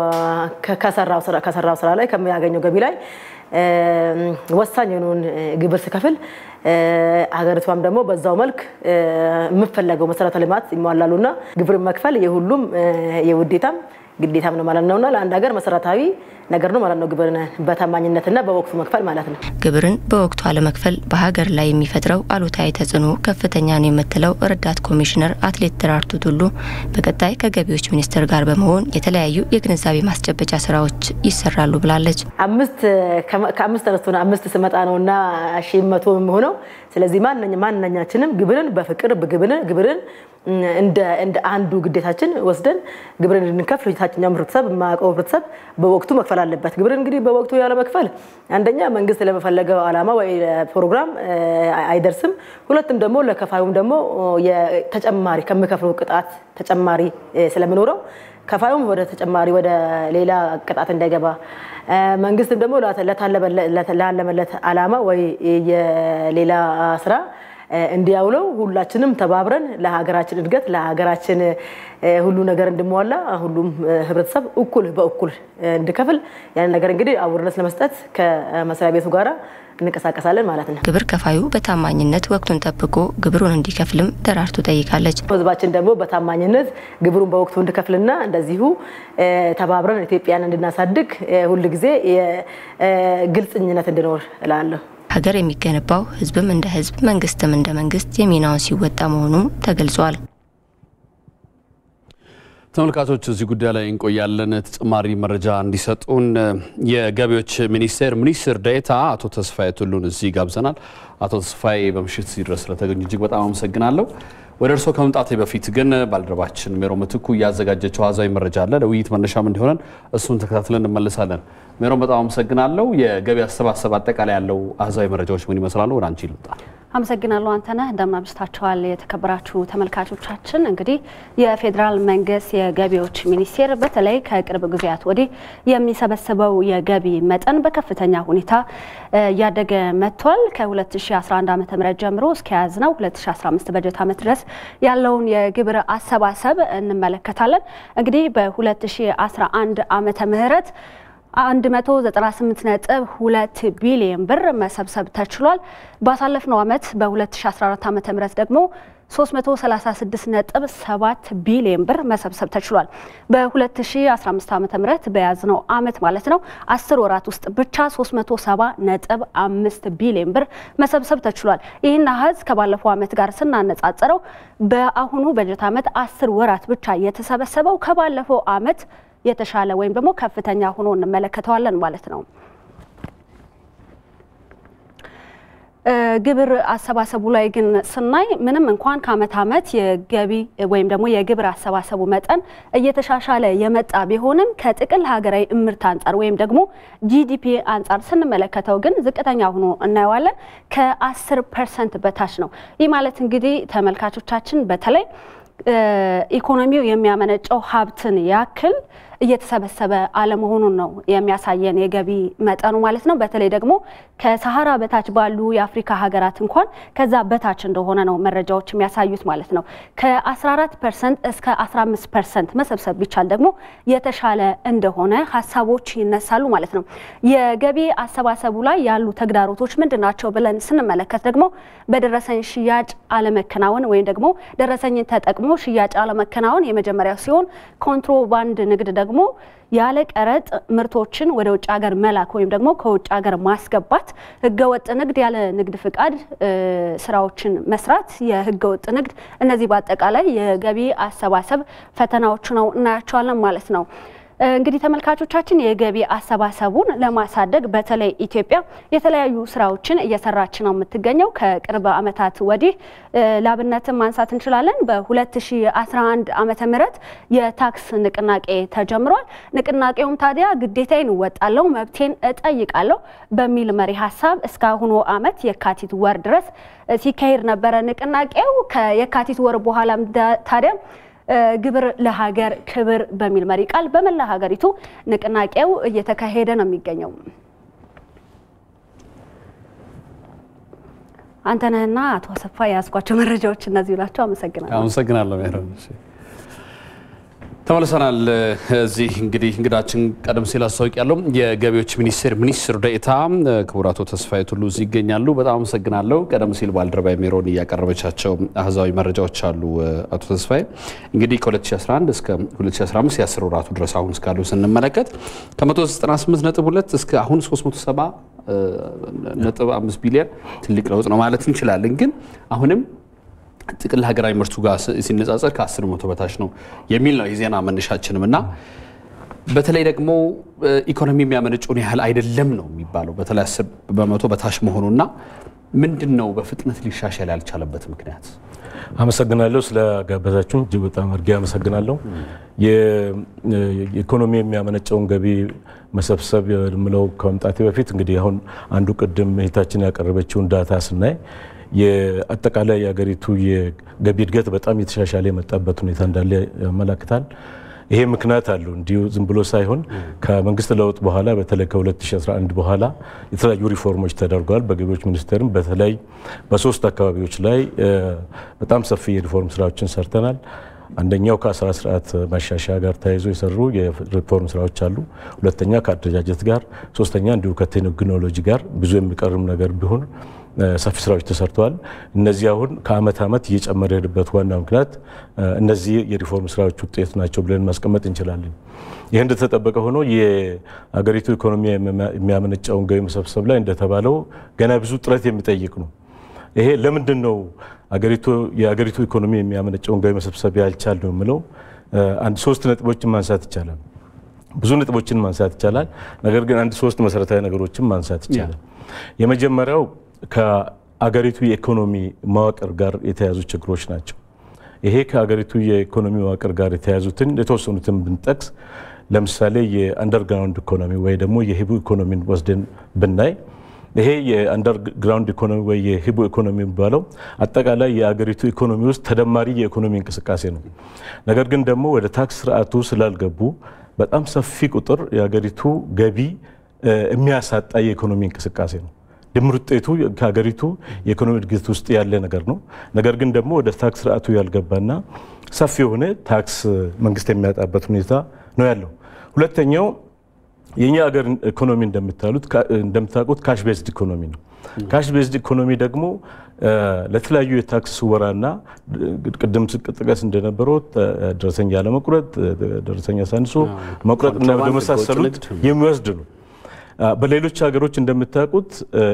ከሰራው ስራ ላይ ከሚያገኘው ገቢ ላይ ወሳኝ የሆነውን ግብር ሲከፍል ሀገሪቷም ደግሞ በዛው መልክ የምፈለገው መሰረተ ልማት ይሟላሉና ግብር መክፈል የሁሉም የውዴታም ግዴታም ነው ማለት ነውና ለአንድ ሀገር መሰረታዊ ነገር ነው ማለት ነው። ግብርን በታማኝነትና በወቅቱ መክፈል ማለት ነው። ግብርን በወቅቱ አለመክፈል በሀገር ላይ የሚፈጥረው አሉታዊ ተጽዕኖ ከፍተኛ ነው የምትለው ረዳት ኮሚሽነር አትሌት ደራርቱ ቱሉ በቀጣይ ከገቢዎች ሚኒስቴር ጋር በመሆን የተለያዩ የግንዛቤ ማስጨበጫ ስራዎች ይሰራሉ ብላለች። አምስት ከአምስት ተነስቶ አምስት ስመጣ ነው እና ሺህ መቶ የሚሆነው ስለዚህ ማንኛችንም ግብርን በፍቅር ግብርን ግብርን እንደ አንዱ ግዴታችን ወስደን ግብርን እንድንከፍል የታችኛው ህብረተሰብ የማያውቀው ህብረተሰብ በወቅቱ መክፈል አለበት። ግብርን እንግዲህ በወቅቱ ያለ መክፈል አንደኛ መንግስት ለመፈለገው ዓላማ ወይ ፕሮግራም አይደርስም። ሁለትም ደግሞ ለከፋዩም ደግሞ ተጨማሪ ከሚከፍለው ቅጣት ተጨማሪ ስለሚኖረው ከፋዩም ወደ ተጨማሪ ወደ ሌላ ቅጣት እንዳይገባ መንግስትም ደግሞ ላለመለት ዓላማ ወይ የሌላ ስራ እንዲያውለው ሁላችንም ተባብረን ለሀገራችን እድገት ለሀገራችን ሁሉ ነገር እንድሟላ ሁሉም ህብረተሰብ እኩል በእኩል እንዲከፍል ያን ነገር እንግዲህ አውርነት ለመስጠት ከመስሪያ ቤቱ ጋራ እንቀሳቀሳለን ማለት ነው። ግብር ከፋዩ በታማኝነት ወቅቱን ጠብቆ ግብሩን እንዲከፍልም ደራርቱ ጠይቃለች። ህዝባችን ደግሞ በታማኝነት ግብሩን በወቅቱ እንዲከፍልና እንደዚሁ ተባብረን ኢትዮጵያን እንድናሳድግ ሁልጊዜ ግልጽኝነት እንዲኖር እላለሁ። ሀገር የሚገነባው ህዝብም እንደ ህዝብ መንግስትም እንደ መንግስት የሚናውን ሲወጣ መሆኑም ተገልጿል። ተመልካቾች እዚህ ጉዳይ ላይ እንቆያለን። ተጨማሪ መረጃ እንዲሰጡን የገቢዎች ሚኒስቴር ሚኒስትር ዴኤታ አቶ ተስፋዬ ቱሉን እዚህ ጋብዘናል። አቶ ተስፋዬ በምሽት እዚህ ድረስ ስለተገኙ እጅግ በጣም አመሰግናለሁ። ወደ እርስዎ ከመምጣቴ በፊት ግን ባልደረባችን ሜሮ ምትኩ እያዘጋጀችው አሃዛዊ መረጃ አለ ለውይይት መነሻም እንዲሆነን እሱን ተከታትለን እንመልሳለን። ሜሮን በጣም አመሰግናለሁ። የገቢ አሰባሰብ አጠቃላይ ያለው አሃዛዊ መረጃዎች ምን ይመስላሉ? ወደ አንቺ ልምጣ። አመሰግናለሁ አንተነህ። እንደምን አምሽታችኋል የተከበራችሁ ተመልካቾቻችን። እንግዲህ የፌዴራል መንግስት የገቢዎች ሚኒስቴር በተለይ ከቅርብ ጊዜያት ወዲህ የሚሰበስበው የገቢ መጠን በከፍተኛ ሁኔታ እያደገ መጥቷል። ከ2011 ዓ ም ጀምሮ እስከ ያዝነው 2015 በጀት ዓመት ድረስ ያለውን የግብር አሰባሰብ እንመለከታለን። እንግዲህ በ2011 ዓመተ ምህረት 198.2 ቢሊዮን ብር መሰብሰብ ተችሏል። ባሳለፍነው ዓመት በ2014 ዓ.ም ደግሞ 336.7 ቢሊዮን ብር መሰብሰብ ተችሏል። በ2015 ዓ.ም በያዝነው ዓመት ማለት ነው 10 ወራት ውስጥ ብቻ 370.5 ቢሊዮን ብር መሰብሰብ ተችሏል። ይህን አሀዝ ከባለፈው ዓመት ጋር ስናነጻጽረው በአሁኑ በጀት ዓመት 10 ወራት ብቻ የተሰበሰበው ከባለፈው ዓመት የተሻለ ወይም ደግሞ ከፍተኛ ሆኖ እንመለከተዋለን ማለት ነው። ግብር አሰባሰቡ ላይ ግን ስናይ ምንም እንኳን ከአመት አመት የገቢ ወይም ደግሞ የግብር አሰባሰቡ መጠን እየተሻሻለ የመጣ ቢሆንም ከጥቅል ሀገራዊ እምርት አንጻር ወይም ደግሞ ጂዲፒ አንጻር ስንመለከተው ግን ዝቅተኛ ሆኖ እናየዋለን። ከ10 ፐርሰንት በታች ነው። ይህ ማለት እንግዲህ ተመልካቾቻችን በተለይ ኢኮኖሚው የሚያመነጨው ሀብትን ያክል እየተሰበሰበ አለመሆኑን ነው የሚያሳየን የገቢ መጠኑ ማለት ነው። በተለይ ደግሞ ከሰሃራ በታች ባሉ የአፍሪካ ሀገራት እንኳን ከዛ በታች እንደሆነ ነው መረጃዎች የሚያሳዩት ማለት ነው። ከ14 ፐርሰንት እስከ 15 ፐርሰንት መሰብሰብ ቢቻል ደግሞ የተሻለ እንደሆነ ሀሳቦች ይነሳሉ ማለት ነው። የገቢ አሰባሰቡ ላይ ያሉ ተግዳሮቶች ምንድን ናቸው ብለን ስንመለከት ደግሞ በደረሰኝ ሽያጭ አለመከናወን ወይም ደግሞ ደረሰኝን ተጠቅሞ ሽያጭ አለመከናወን የመጀመሪያው ሲሆን ኮንትሮባንድ ንግድ ደግሞ ያለ ቀረጥ ምርቶችን ወደ ውጭ ሀገር መላክ ወይም ደግሞ ከውጭ ሀገር ማስገባት፣ ህገወጥ ንግድ፣ ያለ ንግድ ፍቃድ ስራዎችን መስራት፣ የህገወጥ ንግድ፣ እነዚህ በአጠቃላይ የገቢ አሰባሰብ ፈተናዎች ነው እናያቸዋለን ማለት ነው። እንግዲህ ተመልካቾቻችን የገቢ አሰባሰቡን ለማሳደግ በተለይ ኢትዮጵያ የተለያዩ ስራዎችን እየሰራች ነው የምትገኘው። ከቅርብ ዓመታት ወዲህ ላብነትን ማንሳት እንችላለን። በ2011 ዓመተ ምህረት የታክስ ንቅናቄ ተጀምሯል። ንቅናቄውም ታዲያ ግዴታዬን እወጣለሁ፣ መብቴን እጠይቃለሁ በሚል መሪ ሀሳብ እስካሁኑ ዓመት የካቲት ወር ድረስ ሲካሄድ ነበረ። ንቅናቄው ከየካቲት ወር በኋላም ታዲያ ግብር ለሀገር ክብር በሚል መሪ ቃል በመላ ሀገሪቱ ንቅናቄው እየተካሄደ ነው የሚገኘው። አንተነህና አቶ አሰፋ የያዝኳቸው መረጃዎች እነዚህ ናቸው። አመሰግናለሁ። አመሰግናለሁ ሜሮን። ተመልሰናል። እዚህ እንግዲህ እንግዳችን ቀደም ሲል አስታወቂ ያለው የገቢዎች ሚኒስቴር ሚኒስትር ዴኤታ ክቡር አቶ ተስፋዬ ቱሉ እዚህ ይገኛሉ። በጣም አመሰግናለሁ። ቀደም ሲል ባልደረባ ሜሮን እያቀረበቻቸው አህዛዊ መረጃዎች አሉ። አቶ ተስፋዬ እንግዲህ ከ2011 እስከ 2015 የአስር ወራቱ ድረስ አሁን እስካሉ ስንመለከት ከ198.2 እስከ አሁን 370 ነጥብ 5 ቢሊዮን ትልቅ ለውጥ ነው ማለት እንችላለን። ግን አሁንም ጥቅል ሀገራዊ ምርቱ ጋር ሲነጻጸር ከ10 በመቶ በታች ነው የሚል ነው የዜና መነሻችንም እና በተለይ ደግሞ ኢኮኖሚ የሚያመነጨውን ያህል አይደለም ነው የሚባለው በተለይ 10 በመቶ በታች መሆኑና ምንድን ነው በፍጥነት ሊሻሻል ያልቻለበት ምክንያት? አመሰግናለሁ ስለጋበዛችሁን እጅግ በጣም አድርጌ አመሰግናለሁ። የኢኮኖሚ የሚያመነጨውን ገቢ መሰብሰብ የምለው ከመምጣቴ በፊት እንግዲህ አሁን አንዱ ቅድም እህታችን ያቀረበችውን ዳታ ስናይ የአጠቃላይ የሀገሪቱ የገቢ እድገት በጣም የተሻሻለ የመጣበት ሁኔታ እንዳለ ያመላክታል። ይሄ ምክንያት አለው። እንዲሁ ዝም ብሎ ሳይሆን ከመንግስት ለውጥ በኋላ በተለይ ከ2011 በኋላ የተለያዩ ሪፎርሞች ተደርገዋል። በገቢዎች ሚኒስቴርም በተለይ በሶስት አካባቢዎች ላይ በጣም ሰፊ የሪፎርም ስራዎችን ሰርተናል። አንደኛው ከአስራ ስርዓት ማሻሻያ ጋር ተያይዞ የሰሩ የሪፎርም ስራዎች አሉ። ሁለተኛ ከአደረጃጀት ጋር፣ ሶስተኛ እንዲሁ ከቴክኖሎጂ ጋር ብዙ የሚቀርም ነገር ቢሆን ሰፊ ስራዎች ተሰርተዋል። እነዚህ አሁን ከአመት አመት እየጨመረ የሄድበት ዋና ምክንያት እነዚህ የሪፎርም ስራዎች ውጤት ናቸው ብለን ማስቀመጥ እንችላለን። ይህ እንደተጠበቀ ሆኖ የሀገሪቱ ኢኮኖሚ የሚያመነጨውን ገቢ መሰብሰብ ላይ እንደተባለው ገና ብዙ ጥረት የሚጠይቅ ነው። ይሄ ለምንድን ነው የሀገሪቱ ኢኮኖሚ የሚያመነጨውን ገቢ መሰብሰብ ያልቻል ነው የምለው አንድ ሶስት ነጥቦችን ማንሳት ይቻላል። ብዙ ነጥቦችን ማንሳት ይቻላል። ነገር ግን አንድ ሶስት መሰረታዊ ነገሮችን ማንሳት ይቻላል። የመጀመሪያው ከአገሪቱ የኢኮኖሚ መዋቅር ጋር የተያዙ ችግሮች ናቸው። ይሄ ከአገሪቱ የኢኮኖሚ መዋቅር ጋር የተያዙትን የተወሰኑትን ብንጠቅስ ለምሳሌ የአንደርግራውንድ ኢኮኖሚ ወይ ደግሞ የሂቡ ኢኮኖሚን ወስደን ብናይ ይሄ የአንደርግራውንድ ኢኮኖሚ ወይ የሂቡ ኢኮኖሚ የሚባለው አጠቃላይ የአገሪቱ ኢኮኖሚ ውስጥ ተደማሪ የኢኮኖሚ እንቅስቃሴ ነው። ነገር ግን ደግሞ ወደ ታክስ ስርዓቱ ስላልገቡ በጣም ሰፊ ቁጥር የአገሪቱ ገቢ የሚያሳጣ የኢኮኖሚ እንቅስቃሴ ነው። ድምር ውጤቱ ከሀገሪቱ የኢኮኖሚ እድገት ውስጥ ያለ ነገር ነው። ነገር ግን ደግሞ ወደ ታክስ ስርዓቱ ያልገባና ሰፊ የሆነ ታክስ መንግስት የሚያጣበት ሁኔታ ነው ያለው። ሁለተኛው የእኛ ሀገር ኢኮኖሚ እንደምታውቁት ካሽ ቤዝድ ኢኮኖሚ ነው። ካሽ ቤዝድ ኢኮኖሚ ደግሞ ለተለያዩ የታክስ ስወራና ቅድም ስጥቀስ እንደነበረው ደረሰኛ ያለመቁረጥ፣ ደረሰኛ ሳንሶ መቁረጥና ወደመሳሰሉት የሚወስድ ነው። በሌሎች ሀገሮች እንደምታውቁት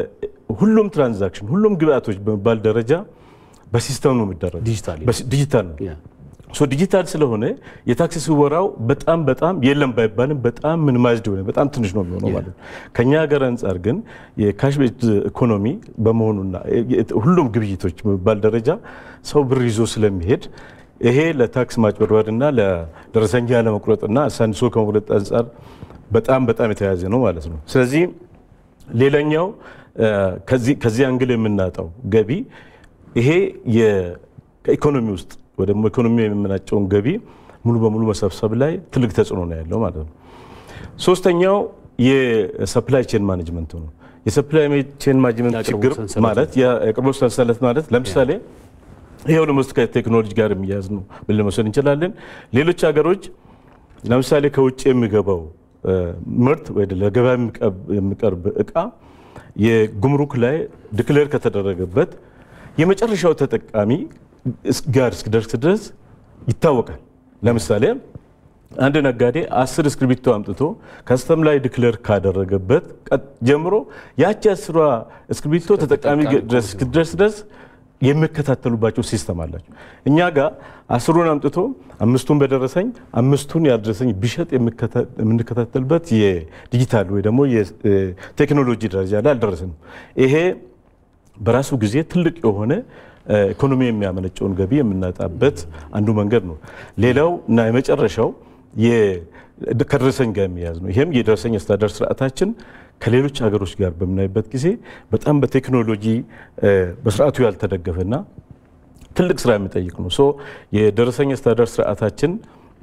ሁሉም ትራንዛክሽን ሁሉም ግብአቶች በሚባል ደረጃ በሲስተም ነው የሚደረግ ዲጂታል ነው። ዲጂታል ስለሆነ የታክስ ስወራው በጣም በጣም የለም ባይባልም በጣም ሚኒማይዝድ ሆነ በጣም ትንሽ ነው የሚሆነው ማለት ነው። ከኛ ሀገር አንጻር ግን የካሽ ቤዝድ ኢኮኖሚ በመሆኑና ሁሉም ግብይቶች በሚባል ደረጃ ሰው ብር ይዞ ስለሚሄድ ይሄ ለታክስ ማጭበርበርና ለደረሰኛ ለመቁረጥና አሳንሶ ከመቁረጥ አንጻር በጣም በጣም የተያያዘ ነው ማለት ነው። ስለዚህ ሌላኛው ከዚህ አንግል የምናጣው ገቢ ይሄ ከኢኮኖሚ ውስጥ ወይ ደግሞ ኢኮኖሚ የምናጨውን ገቢ ሙሉ በሙሉ መሰብሰብ ላይ ትልቅ ተጽዕኖ ነው ያለው ማለት ነው። ሶስተኛው የሰፕላይ ቼን ማኔጅመንት ነው። የሰፕላይ ቼን ማኔጅመንት ችግር ማለት የአቅርቦት ሰንሰለት ማለት ለምሳሌ ይሄው ደግሞ ከቴክኖሎጂ ጋር የሚያዝ ነው ብል መውሰድ እንችላለን። ሌሎች ሀገሮች ለምሳሌ ከውጭ የሚገባው ምርት ወይ ለገበያ የሚቀርብ እቃ የጉምሩክ ላይ ዲክሌር ከተደረገበት የመጨረሻው ተጠቃሚ ጋር እስኪደርስ ድረስ ይታወቃል። ለምሳሌ አንድ ነጋዴ አስር እስክሪብቶ አምጥቶ ከስተም ላይ ዲክሌር ካደረገበት ጀምሮ ያቺ አስሯ እስክሪብቶ ተጠቃሚ እስኪደርስ ድረስ የሚከታተሉባቸው ሲስተም አላቸው። እኛ ጋር አስሩን አምጥቶ አምስቱን በደረሰኝ አምስቱን ያልደረሰኝ ቢሸጥ የምንከታተልበት የዲጂታል ወይ ደግሞ የቴክኖሎጂ ደረጃ ላይ አልደረስንም። ይሄ በራሱ ጊዜ ትልቅ የሆነ ኢኮኖሚ የሚያመነጨውን ገቢ የምናጣበት አንዱ መንገድ ነው። ሌላው እና የመጨረሻው ከደረሰኝ ጋር የሚያዝ ነው። ይህም የደረሰኝ አስተዳደር ስርዓታችን ከሌሎች ሀገሮች ጋር በምናይበት ጊዜ በጣም በቴክኖሎጂ በስርዓቱ ያልተደገፈና ትልቅ ስራ የሚጠይቅ ነው። ሶ የደረሰኝ አስተዳደር ስርዓታችን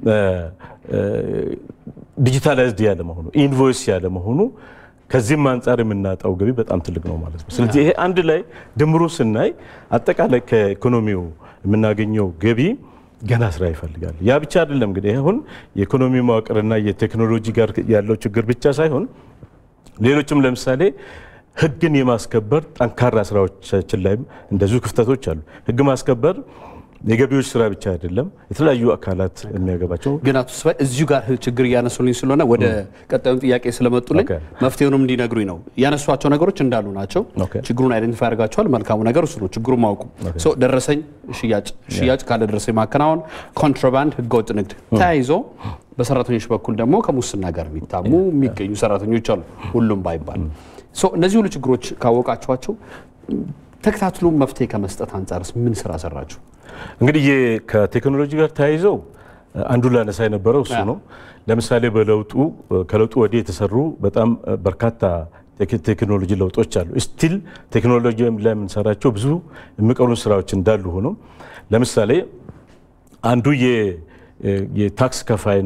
ዲጂታላይዝድ ያለ መሆኑ ኢንቮይስ ያለ መሆኑ ከዚህም አንጻር የምናጣው ገቢ በጣም ትልቅ ነው ማለት ነው። ስለዚህ ይሄ አንድ ላይ ድምሩ ስናይ አጠቃላይ ከኢኮኖሚው የምናገኘው ገቢ ገና ስራ ይፈልጋል። ያ ብቻ አይደለም እንግዲህ አሁን የኢኮኖሚ መዋቅርና የቴክኖሎጂ ጋር ያለው ችግር ብቻ ሳይሆን ሌሎችም ለምሳሌ ህግን የማስከበር ጠንካራ ስራዎቻችን ላይም እንደዚሁ ክፍተቶች አሉ። ህግ ማስከበር የገቢዎች ስራ ብቻ አይደለም፣ የተለያዩ አካላት የሚያገባቸው ግን አቶ ተስፋዬ እዚሁ ጋር ችግር እያነሱልኝ ስለሆነ ወደ ቀጣዩን ጥያቄ ስለመጡልኝ መፍትሄውንም እንዲነግሩኝ ነው። ያነሷቸው ነገሮች እንዳሉ ናቸው። ችግሩን አይደንቲፋይ አድርጋቸዋል። መልካሙ ነገር እሱ ነው፣ ችግሩ ማውቁ። ደረሰኝ ሽያጭ ሽያጭ ካለ ደረሰኝ ማከናወን፣ ኮንትሮባንድ፣ ህገወጥ ንግድ ተያይዞ በሰራተኞች በኩል ደግሞ ከሙስና ጋር የሚታሙ የሚገኙ ሰራተኞች አሉ፣ ሁሉም ባይባል። እነዚህ ሁሉ ችግሮች ካወቃችኋቸው ተከታትሎ መፍትሄ ከመስጠት አንጻርስ ምን ስራ ሰራችሁ? እንግዲህ ከቴክኖሎጂ ጋር ተያይዘው አንዱ ላነሳ የነበረው እሱ ነው። ለምሳሌ በለውጡ ከለውጡ ወዲህ የተሰሩ በጣም በርካታ ቴክኖሎጂ ለውጦች አሉ። ስቲል ቴክኖሎጂ ላይ የምንሰራቸው ብዙ የሚቀሩ ስራዎች እንዳሉ ሆኖ ለምሳሌ አንዱ የታክስ ከፋይን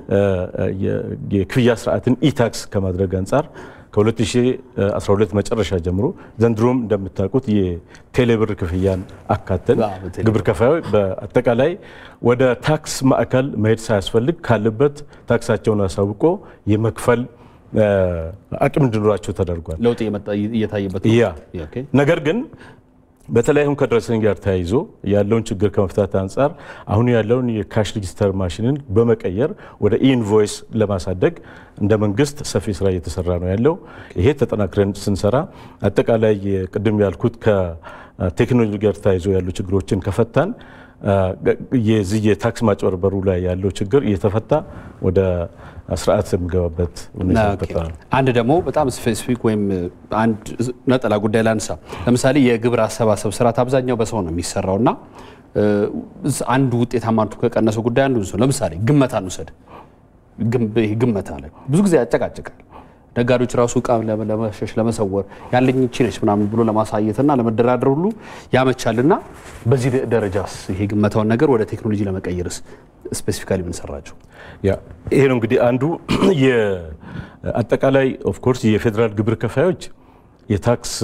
የክፍያ ስርዓትን ኢታክስ ከማድረግ አንጻር ከ2012 መጨረሻ ጀምሮ ዘንድሮም እንደምታውቁት የቴሌብር ክፍያን አካተን ግብር ከፋዮች በአጠቃላይ ወደ ታክስ ማዕከል መሄድ ሳያስፈልግ ካለበት ታክሳቸውን አሳውቆ የመክፈል አቅም እንዲኖራቸው ተደርጓል። ለውጥ እየታየበት ያ ነገር ግን በተለይ አሁን ከደረሰኝ ጋር ተያይዞ ያለውን ችግር ከመፍታት አንጻር አሁን ያለውን የካሽ ሬጂስተር ማሽንን በመቀየር ወደ ኢንቮይስ ለማሳደግ እንደ መንግስት ሰፊ ስራ እየተሰራ ነው ያለው። ይሄ ተጠናክረን ስንሰራ አጠቃላይ ቅድም ያልኩት ከቴክኖሎጂ ጋር ተያይዞ ያሉ ችግሮችን ከፈታን የዚህ የታክስ ማጭበርበሩ ላይ ያለው ችግር እየተፈታ ወደ ስርዓት የሚገባበት ሁኔታ ይፈጠራል። አንድ ደግሞ በጣም ስፔሲፊክ ወይም አንድ ነጠላ ጉዳይ ላንሳ። ለምሳሌ የግብር አሰባሰብ ስርዓት አብዛኛው በሰው ነው የሚሰራው እና አንዱ ውጤታማነቱ ከቀነሰው ጉዳይ አንዱ ነው። ለምሳሌ ግመታ እንውሰድ። ግመታ ላይ ብዙ ጊዜ ያጨቃጭቃል። ነጋዴዎች ራሱ እቃ ለመሸሽ ለመሰወር ያለኝ ይቺ ነች ምናምን ብሎ ለማሳየትና ለመደራደር ሁሉ ያመቻልና በዚህ ደረጃስ ይሄ ግመታውን ነገር ወደ ቴክኖሎጂ ለመቀየርስ ስፔሲፊካሊ ምን ሰራችሁ? ይሄ ነው እንግዲህ አንዱ አጠቃላይ ኦፍኮርስ የፌዴራል ግብር ከፋዮች የታክስ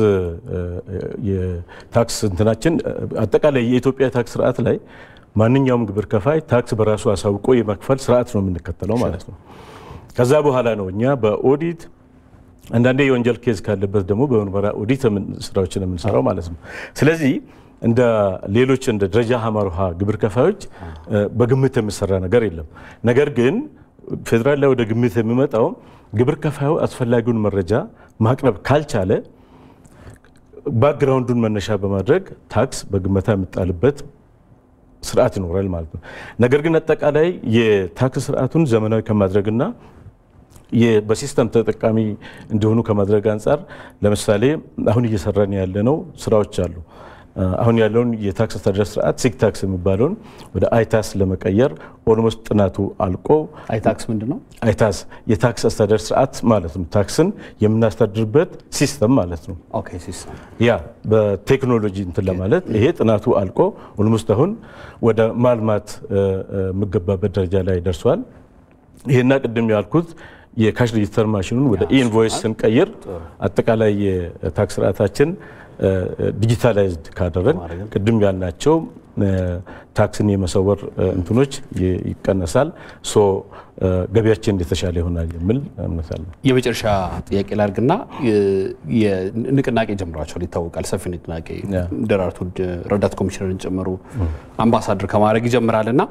የታክስ እንትናችን አጠቃላይ የኢትዮጵያ ታክስ ስርዓት ላይ ማንኛውም ግብር ከፋይ ታክስ በራሱ አሳውቆ የመክፈል ስርዓት ነው የምንከተለው ማለት ነው። ከዛ በኋላ ነው እኛ በኦዲት አንዳንዴ የወንጀል ኬዝ ካለበት ደግሞ በምርመራ ኦዲት ስራዎችን የምንሰራው ማለት ነው። ስለዚህ እንደ ሌሎች እንደ ደረጃ ሀመርሃ ግብር ከፋዮች በግምት የሚሰራ ነገር የለም። ነገር ግን ፌዴራል ላይ ወደ ግምት የሚመጣው ግብር ከፋዩ አስፈላጊውን መረጃ ማቅረብ ካልቻለ ባክግራውንዱን መነሻ በማድረግ ታክስ በግመታ የሚጣልበት ስርዓት ይኖራል ማለት ነው። ነገር ግን አጠቃላይ የታክስ ስርዓቱን ዘመናዊ ከማድረግና በሲስተም ተጠቃሚ እንዲሆኑ ከማድረግ አንጻር ለምሳሌ አሁን እየሰራን ያለነው ስራዎች አሉ። አሁን ያለውን የታክስ አስተዳደር ስርዓት ሲክ ታክስ የሚባለውን ወደ አይታስ ለመቀየር ኦልሞስት ጥናቱ አልቆ አይታክስ ምንድን ነው? አይታስ የታክስ አስተዳደር ስርዓት ማለት ነው። ታክስን የምናስተዳድርበት ሲስተም ማለት ነው። ኦኬ ሲስተም ያ በቴክኖሎጂ እንትን ለማለት ይሄ ጥናቱ አልቆ ኦልሞስት አሁን ወደ ማልማት የሚገባበት ደረጃ ላይ ደርሷል። ይሄና ቅድም ያልኩት የካሽ ሬጂስተር ማሽኑን ወደ ኢንቮይስ ስንቀይር አጠቃላይ የታክስ ስርዓታችን ዲጂታላይዝድ ካደረግ ቅድም ያልናቸው ታክስን የመሰወር እንትኖች ይቀነሳል። ሶ ገቢያችን የተሻለ ይሆናል የሚል እምነት አለ። የመጨረሻ ጥያቄ ላድርግና ንቅናቄ ጀምሯቸዋል ይታወቃል። ሰፊ ንቅናቄ ደራርቱ ረዳት ኮሚሽነርን ጨምሮ አምባሳደር ከማድረግ ይጀምራል እና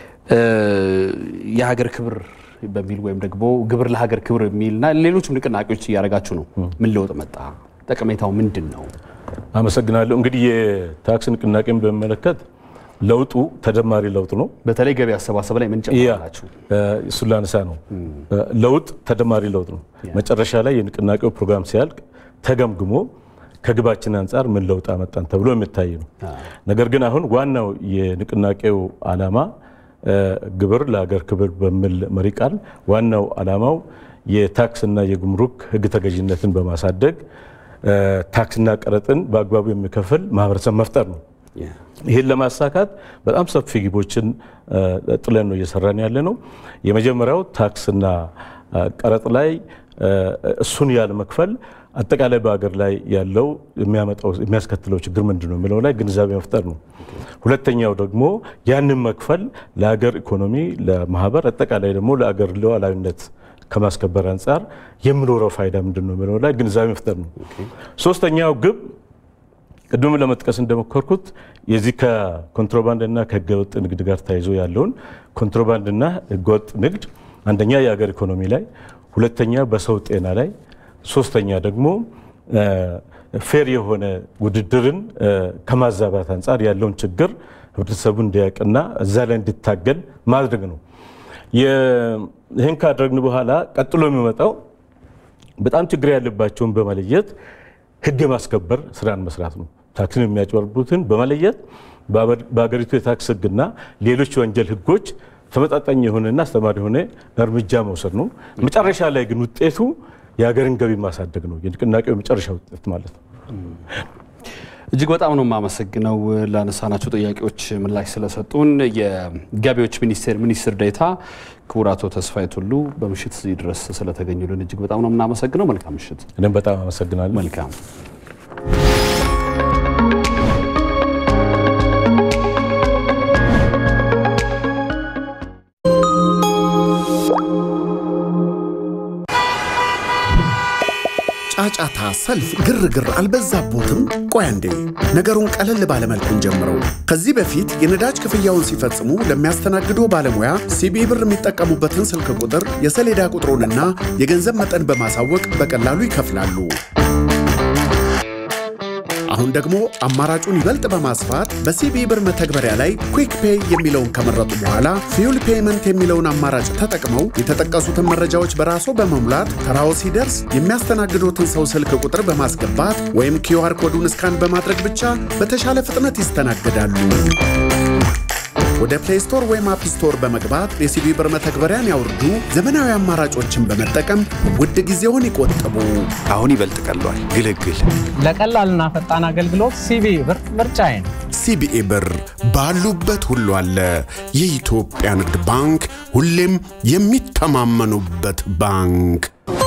የሀገር ክብር በሚል ወይም ደግሞ ግብር ለሀገር ክብር የሚልና ሌሎችም ንቅናቄዎች እያደረጋችሁ ነው። ምን ለውጥ መጣ? ጠቀሜታው ምንድን ነው? አመሰግናለሁ። እንግዲህ የታክስ ንቅናቄን በሚመለከት ለውጡ ተደማሪ ለውጥ ነው። በተለይ ገቢ አሰባሰብ ላይ ምን ጨምራላችሁ? እሱን ላነሳ ነው። ለውጥ ተደማሪ ለውጥ ነው። መጨረሻ ላይ የንቅናቄው ፕሮግራም ሲያልቅ ተገምግሞ ከግባችን አንጻር ምን ለውጥ አመጣን ተብሎ የሚታይ ነው። ነገር ግን አሁን ዋናው የንቅናቄው ዓላማ ግብር ለሀገር ክብር በሚል መሪ ቃል ዋናው ዓላማው የታክስና የጉምሩክ ሕግ ተገዥነትን በማሳደግ ታክስና ቀረጥን በአግባቡ የሚከፍል ማህበረሰብ መፍጠር ነው። ይህን ለማሳካት በጣም ሰፊ ግቦችን ጥለን ነው እየሰራን ያለ ነው። የመጀመሪያው ታክስና ቀረጥ ላይ እሱን ያለ መክፈል አጠቃላይ በሀገር ላይ ያለው የሚያመጣው የሚያስከትለው ችግር ምንድን ነው የሚለው ላይ ግንዛቤ መፍጠር ነው። ሁለተኛው ደግሞ ያንን መክፈል ለሀገር ኢኮኖሚ፣ ለማህበር አጠቃላይ ደግሞ ለሀገር ሉዓላዊነት ከማስከበር አንጻር የሚኖረው ፋይዳ ምንድን ነው የሚለው ላይ ግንዛቤ መፍጠር ነው። ሶስተኛው ግብ ቅድም ለመጥቀስ እንደሞከርኩት የዚህ ከኮንትሮባንድና ከህገወጥ ንግድ ጋር ተያይዞ ያለውን ኮንትሮባንድና ህገወጥ ንግድ አንደኛ የሀገር ኢኮኖሚ ላይ፣ ሁለተኛ በሰው ጤና ላይ፣ ሶስተኛ ደግሞ ፌር የሆነ ውድድርን ከማዛባት አንጻር ያለውን ችግር ህብረተሰቡ እንዲያውቅና እዛ ላይ እንዲታገል ማድረግ ነው። ይህን ካደረግን በኋላ ቀጥሎ የሚመጣው በጣም ችግር ያለባቸውን በመለየት ህግ የማስከበር ስራን መስራት ነው። ታክስን የሚያጭበረብሩትን በመለየት በሀገሪቱ የታክስ ህግና ሌሎች የወንጀል ህጎች ተመጣጣኝ የሆነና አስተማሪ የሆነ እርምጃ መውሰድ ነው። መጨረሻ ላይ ግን ውጤቱ የሀገርን ገቢ ማሳደግ ነው። የንቅናቄው የመጨረሻ ውጤት ማለት ነው። እጅግ በጣም ነው የማመሰግነው ላነሳናቸው ጥያቄዎች ምላሽ ስለሰጡን። የገቢዎች ሚኒስቴር ሚኒስትር ዴኤታ ክቡር አቶ ተስፋዬ ቱሉ በምሽት እዚህ ድረስ ስለተገኙልን እጅግ በጣም ነው የምናመሰግነው። መልካም ምሽት። እኔም በጣም አመሰግናለሁ። መልካም ጫጫታ፣ ሰልፍ፣ ግርግር አልበዛቦትም? ቆይ አንዴ ነገሩን ቀለል ባለመልኩን ጀምረው። ከዚህ በፊት የነዳጅ ክፍያውን ሲፈጽሙ ለሚያስተናግዶ ባለሙያ ሲቢኢ ብር የሚጠቀሙበትን ስልክ ቁጥር፣ የሰሌዳ ቁጥሩንና የገንዘብ መጠን በማሳወቅ በቀላሉ ይከፍላሉ። አሁን ደግሞ አማራጩን ይበልጥ በማስፋት በሲቢኢ ብር መተግበሪያ ላይ ኩዊክ ፔይ የሚለውን ከመረጡ በኋላ ፊውል ፔይመንት የሚለውን አማራጭ ተጠቅመው የተጠቀሱትን መረጃዎች በራስዎ በመሙላት ተራዎ ሲደርስ የሚያስተናግዶትን ሰው ስልክ ቁጥር በማስገባት ወይም ኪዩአር ኮዱን ስካን በማድረግ ብቻ በተሻለ ፍጥነት ይስተናግዳሉ። ወደ ፕሌይ ስቶር ወይም አፕ ስቶር በመግባት የሲቢኢ ብር መተግበሪያን ያውርዱ። ዘመናዊ አማራጮችን በመጠቀም ውድ ጊዜውን ይቆጥቡ። አሁን ይበልጥ ቀሏል። ግልግል ለቀላልና ፈጣን አገልግሎት ሲቢኢ ብር ምርጫዬ ነው። ሲቢኢ ብር ባሉበት ሁሉ አለ። የኢትዮጵያ ንግድ ባንክ ሁሌም የሚተማመኑበት ባንክ።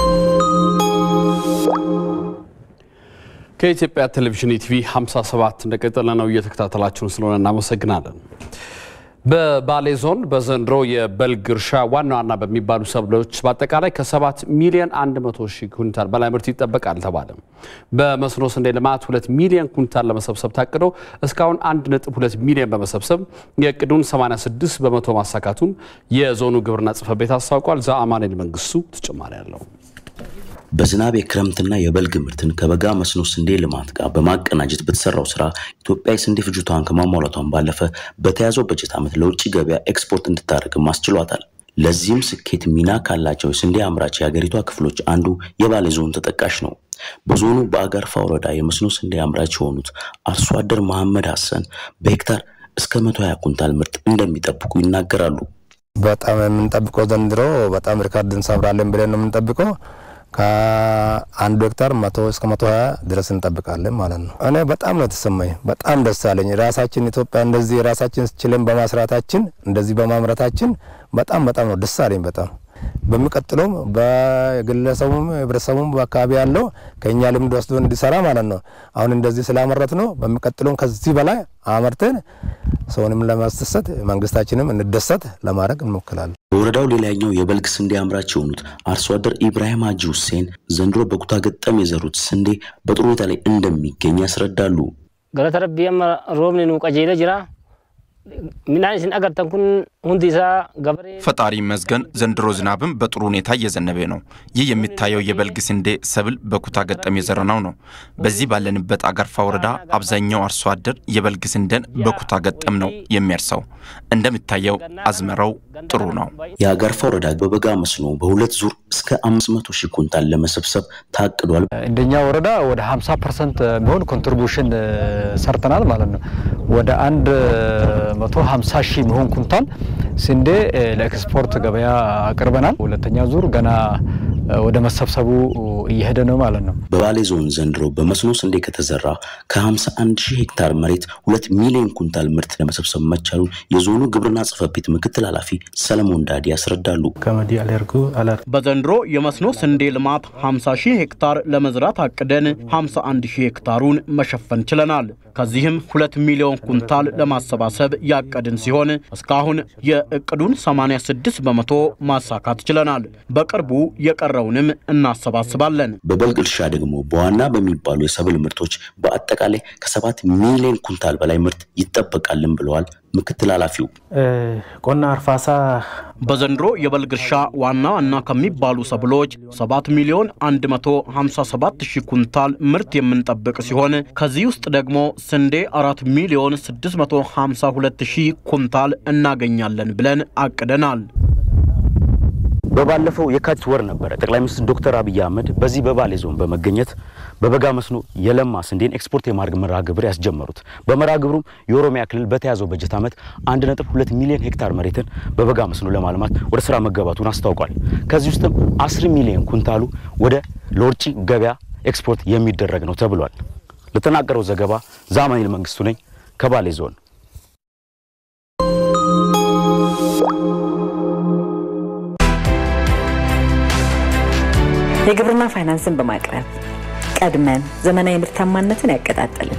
ከኢትዮጵያ ቴሌቪዥን ኢቲቪ 57 እንደቀጠለ ነው። እየተከታተላችሁን ስለሆነ እናመሰግናለን። በባሌ ዞን በዘንድሮ የበልግ እርሻ ዋና ዋና በሚባሉ ሰብሎች በአጠቃላይ ከ7 ሚሊዮን 100 ሺህ ኩንታል በላይ ምርት ይጠበቃል ተባለ። በመስኖ ስንዴ ልማት 2 ሚሊዮን ኩንታል ለመሰብሰብ ታቅዶ እስካሁን 1.2 ሚሊዮን በመሰብሰብ የእቅዱን 86 በመቶ ማሳካቱን የዞኑ ግብርና ጽሕፈት ቤት አስታውቋል። ዘአማኑኤል መንግስቱ ተጨማሪ አለው። በዝናብ የክረምትና የበልግ ምርትን ከበጋ መስኖ ስንዴ ልማት ጋር በማቀናጀት በተሰራው ስራ ኢትዮጵያ የስንዴ ፍጆታዋን ከማሟላቷን ባለፈ በተያዘው በጀት ዓመት ለውጭ ገበያ ኤክስፖርት እንድታደርግም አስችሏታል። ለዚህም ስኬት ሚና ካላቸው የስንዴ አምራች የሀገሪቷ ክፍሎች አንዱ የባሌ ዞን ተጠቃሽ ነው። በዞኑ በአጋርፋ ወረዳ የመስኖ ስንዴ አምራች የሆኑት አርሶ አደር መሐመድ ሀሰን በሄክታር እስከ መቶ ሀያ ኩንታል ምርት እንደሚጠብቁ ይናገራሉ። በጣም የምንጠብቀው ዘንድሮ በጣም ሪካርድ እንሰብራለን ብለን ነው የምንጠብቀው። ከአንዱ ሄክታር መቶ እስከ መቶ ሀያ ድረስ እንጠብቃለን ማለት ነው። እኔ በጣም ነው የተሰማኝ፣ በጣም ደስ አለኝ። ራሳችን ኢትዮጵያ እንደዚህ ራሳችን ችለን በማስራታችን እንደዚህ በማምረታችን በጣም በጣም ነው ደስ አለኝ በጣም በሚቀጥለውም በግለሰቡም ህብረተሰቡም በአካባቢ ያለው ከእኛ ልምድ ወስዶ እንዲሰራ ማለት ነው። አሁን እንደዚህ ስላመረት ነው። በሚቀጥለውም ከዚህ በላይ አመርተን ሰውንም ለማስደሰት መንግስታችንም እንደሰት ለማድረግ እንሞክራለን። በወረዳው ሌላኛው የበልግ ስንዴ አምራች የሆኑት አርሶ አደር ኢብራሂም ሀጂ ሁሴን ዘንድሮ በኩታ ገጠም የዘሩት ስንዴ በጥሩ ሁኔታ ላይ እንደሚገኝ ያስረዳሉ። ገለተ ረቢ አማ ሮብኒ ኑ ቀጀለ ጅራ ሚናን ሲን አገርተን ኩን ሁንዲ ሳ ገበሬ ፈጣሪ ይመስገን ዘንድሮ ዝናብም በጥሩ ሁኔታ እየዘነበ ነው። ይህ የሚታየው የበልግ ስንዴ ሰብል በኩታ ገጠም የዘረናው ነው። በዚህ ባለንበት አጋርፋ ወረዳ አብዛኛው አርሶ አደር የበልግ ስንዴን በኩታ ገጠም ነው የሚያርሰው። እንደሚታየው አዝመራው ጥሩ ነው። የአጋርፋ ወረዳ በበጋ መስኖ በሁለት ዙር እስከ 500 ሺህ ኩንታል ለመሰብሰብ ታቅዷል። እንደኛ ወረዳ ወደ 50 ፐርሰንት የሚሆን ኮንትሪቡሽን ሰርተናል ማለት ነው። ወደ አንድ 150 ሺህ የሚሆን ኩንታል ስንዴ ለኤክስፖርት ገበያ አቅርበናል። ሁለተኛ ዙር ገና ወደ መሰብሰቡ እየሄደ ነው ማለት ነው። በባሌ ዞን ዘንድሮ በመስኖ ስንዴ ከተዘራ ከ51 ሺህ ሄክታር መሬት ሁለት ሚሊዮን ኩንታል ምርት ለመሰብሰብ መቻሉን የዞኑ ግብርና ጽሕፈት ቤት ምክትል ኃላፊ ሰለሞን ዳዲ ያስረዳሉ። በዘንድሮ የመስኖ ስንዴ ልማት 50 ሺህ ሄክታር ለመዝራት አቅደን 51 ሺህ ሄክታሩን መሸፈን ችለናል። ከዚህም ሁለት ሚሊዮን ኩንታል ለማሰባሰብ ያቀድን ሲሆን እስካሁን የእቅዱን 86 በመቶ ማሳካት ችለናል። በቅርቡ የቀረውንም እናሰባስባለን። በበልግ እርሻ ደግሞ በዋና በሚባሉ የሰብል ምርቶች በአጠቃላይ ከሰባት ሚሊዮን ኩንታል በላይ ምርት ይጠበቃልን ብለዋል ምክትል ኃላፊው። ቆና አርፋሳ በዘንድሮ የበልግ እርሻ ዋና ዋና ከሚባሉ ሰብሎች 7 ሚሊዮን 157 ሺህ ኩንታል ምርት የምንጠብቅ ሲሆን ከዚህ ውስጥ ደግሞ ስንዴ 4 ሚሊዮን 652 ሺህ ኩንታል እናገኛለን ብለን አቅደናል። በባለፈው የካቲት ወር ነበረ ጠቅላይ ሚኒስትር ዶክተር አብይ አህመድ በዚህ በባሌ ዞን በመገኘት በበጋ መስኖ የለማ ስንዴን ኤክስፖርት የማድረግ መርሃ ግብር ያስጀመሩት። በመርሃ ግብሩም የኦሮሚያ ክልል በተያዘው በጀት ዓመት 1.2 ሚሊዮን ሄክታር መሬትን በበጋ መስኖ ለማልማት ወደ ስራ መገባቱን አስታውቋል። ከዚህ ውስጥም 10 ሚሊዮን ኩንታሉ ወደ ለውጭ ገበያ ኤክስፖርት የሚደረግ ነው ተብሏል። ለተናገረው ዘገባ ዛማኒል መንግስቱ ነኝ ከባሌ ዞን። የግብርና ፋይናንስን በማቅረብ ቀድመን ዘመናዊ ምርታማነትን ያቀጣጠልን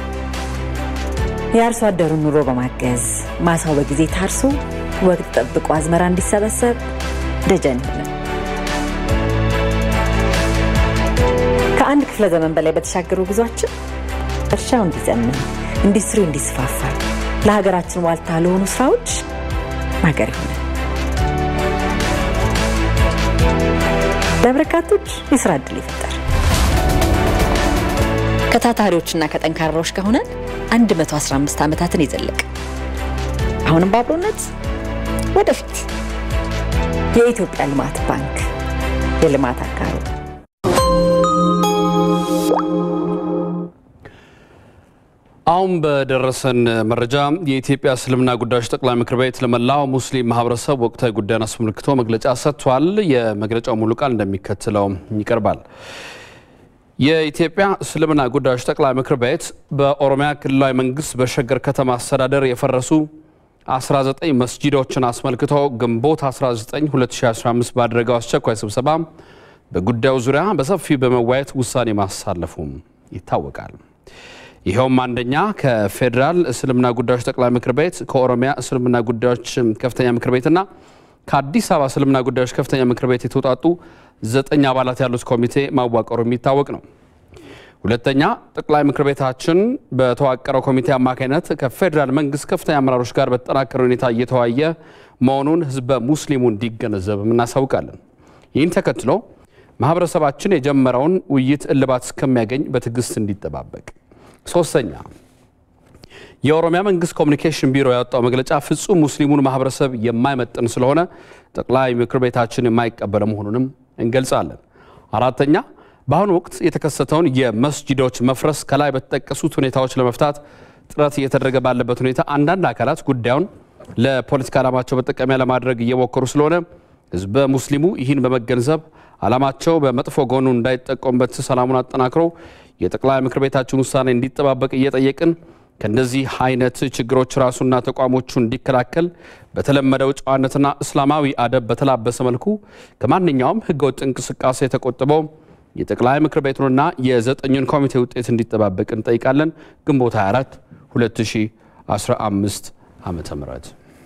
የአርሶ አደሩን ኑሮ በማገዝ ማሳው በጊዜ ታርሶ ወቅት ጠብቆ አዝመራ እንዲሰበሰብ ደጀን ይሆናል። ከአንድ ክፍለ ዘመን በላይ በተሻገሩ ጉዟችን እርሻው እንዲዘምን፣ ኢንዱስትሪው እንዲስፋፋ፣ ለሀገራችን ዋልታ ለሆኑ ስራዎች ማገር ይሆናል። ለበርካቶች የስራ እድል ይፈጠር። ከታታሪዎችና ከጠንካራዎች ከሆነን 115 ዓመታትን የዘለቀ አሁንም በአብሮነት ወደፊት የኢትዮጵያ ልማት ባንክ የልማት አጋሩ አሁን በደረሰን መረጃ የኢትዮጵያ እስልምና ጉዳዮች ጠቅላይ ምክር ቤት ለመላው ሙስሊም ማህበረሰብ ወቅታዊ ጉዳይን አስመልክቶ መግለጫ ሰጥቷል። የመግለጫው ሙሉ ቃል እንደሚከተለው ይቀርባል። የኢትዮጵያ እስልምና ጉዳዮች ጠቅላይ ምክር ቤት በኦሮሚያ ክልላዊ መንግስት በሸገር ከተማ አስተዳደር የፈረሱ 19 መስጂዶችን አስመልክቶ ግንቦት 19 2015 ባደረገው አስቸኳይ ስብሰባ በጉዳዩ ዙሪያ በሰፊው በመወያየት ውሳኔ ማሳለፉም ይታወቃል። ይኸውም አንደኛ ከፌዴራል እስልምና ጉዳዮች ጠቅላይ ምክር ቤት ከኦሮሚያ እስልምና ጉዳዮች ከፍተኛ ምክር ቤትና ከአዲስ አበባ እስልምና ጉዳዮች ከፍተኛ ምክር ቤት የተውጣጡ ዘጠኝ አባላት ያሉት ኮሚቴ ማዋቀሩ የሚታወቅ ነው። ሁለተኛ ጠቅላይ ምክር ቤታችን በተዋቀረው ኮሚቴ አማካኝነት ከፌዴራል መንግስት ከፍተኛ አመራሮች ጋር በተጠናከረ ሁኔታ እየተወያየ መሆኑን ህዝበ ሙስሊሙ እንዲገነዘብ እናሳውቃለን። ይህን ተከትሎ ማህበረሰባችን የጀመረውን ውይይት እልባት እስከሚያገኝ በትዕግስት እንዲጠባበቅ። ሶስተኛ የኦሮሚያ መንግስት ኮሚኒኬሽን ቢሮ ያወጣው መግለጫ ፍጹም ሙስሊሙን ማህበረሰብ የማይመጥን ስለሆነ ጠቅላይ ምክር ቤታችን የማይቀበለ መሆኑንም እንገልጻለን። አራተኛ በአሁኑ ወቅት የተከሰተውን የመስጂዶች መፍረስ ከላይ በተጠቀሱት ሁኔታዎች ለመፍታት ጥረት እየተደረገ ባለበት ሁኔታ አንዳንድ አካላት ጉዳዩን ለፖለቲካ ዓላማቸው መጠቀሚያ ለማድረግ እየሞከሩ ስለሆነ ህዝበ ሙስሊሙ ይህን በመገንዘብ ዓላማቸው በመጥፎ ጎኑ እንዳይጠቀሙበት ሰላሙን አጠናክሮ የጠቅላይ ምክር ቤታችን ውሳኔ እንዲጠባበቅ እየጠየቅን ከእንደዚህ አይነት ችግሮች ራሱና ተቋሞቹ እንዲከላከል በተለመደው ጨዋነትና እስላማዊ አደብ በተላበሰ መልኩ ከማንኛውም ህገወጥ እንቅስቃሴ ተቆጥበው የጠቅላይ ምክር ቤቱንና የዘጠኙን ኮሚቴ ውጤት እንዲጠባበቅ እንጠይቃለን። ግንቦት 24 2015 ዓመተ ምህረት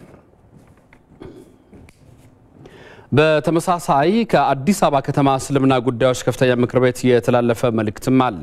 በተመሳሳይ ከአዲስ አበባ ከተማ እስልምና ጉዳዮች ከፍተኛ ምክር ቤት የተላለፈ መልእክትም አለ።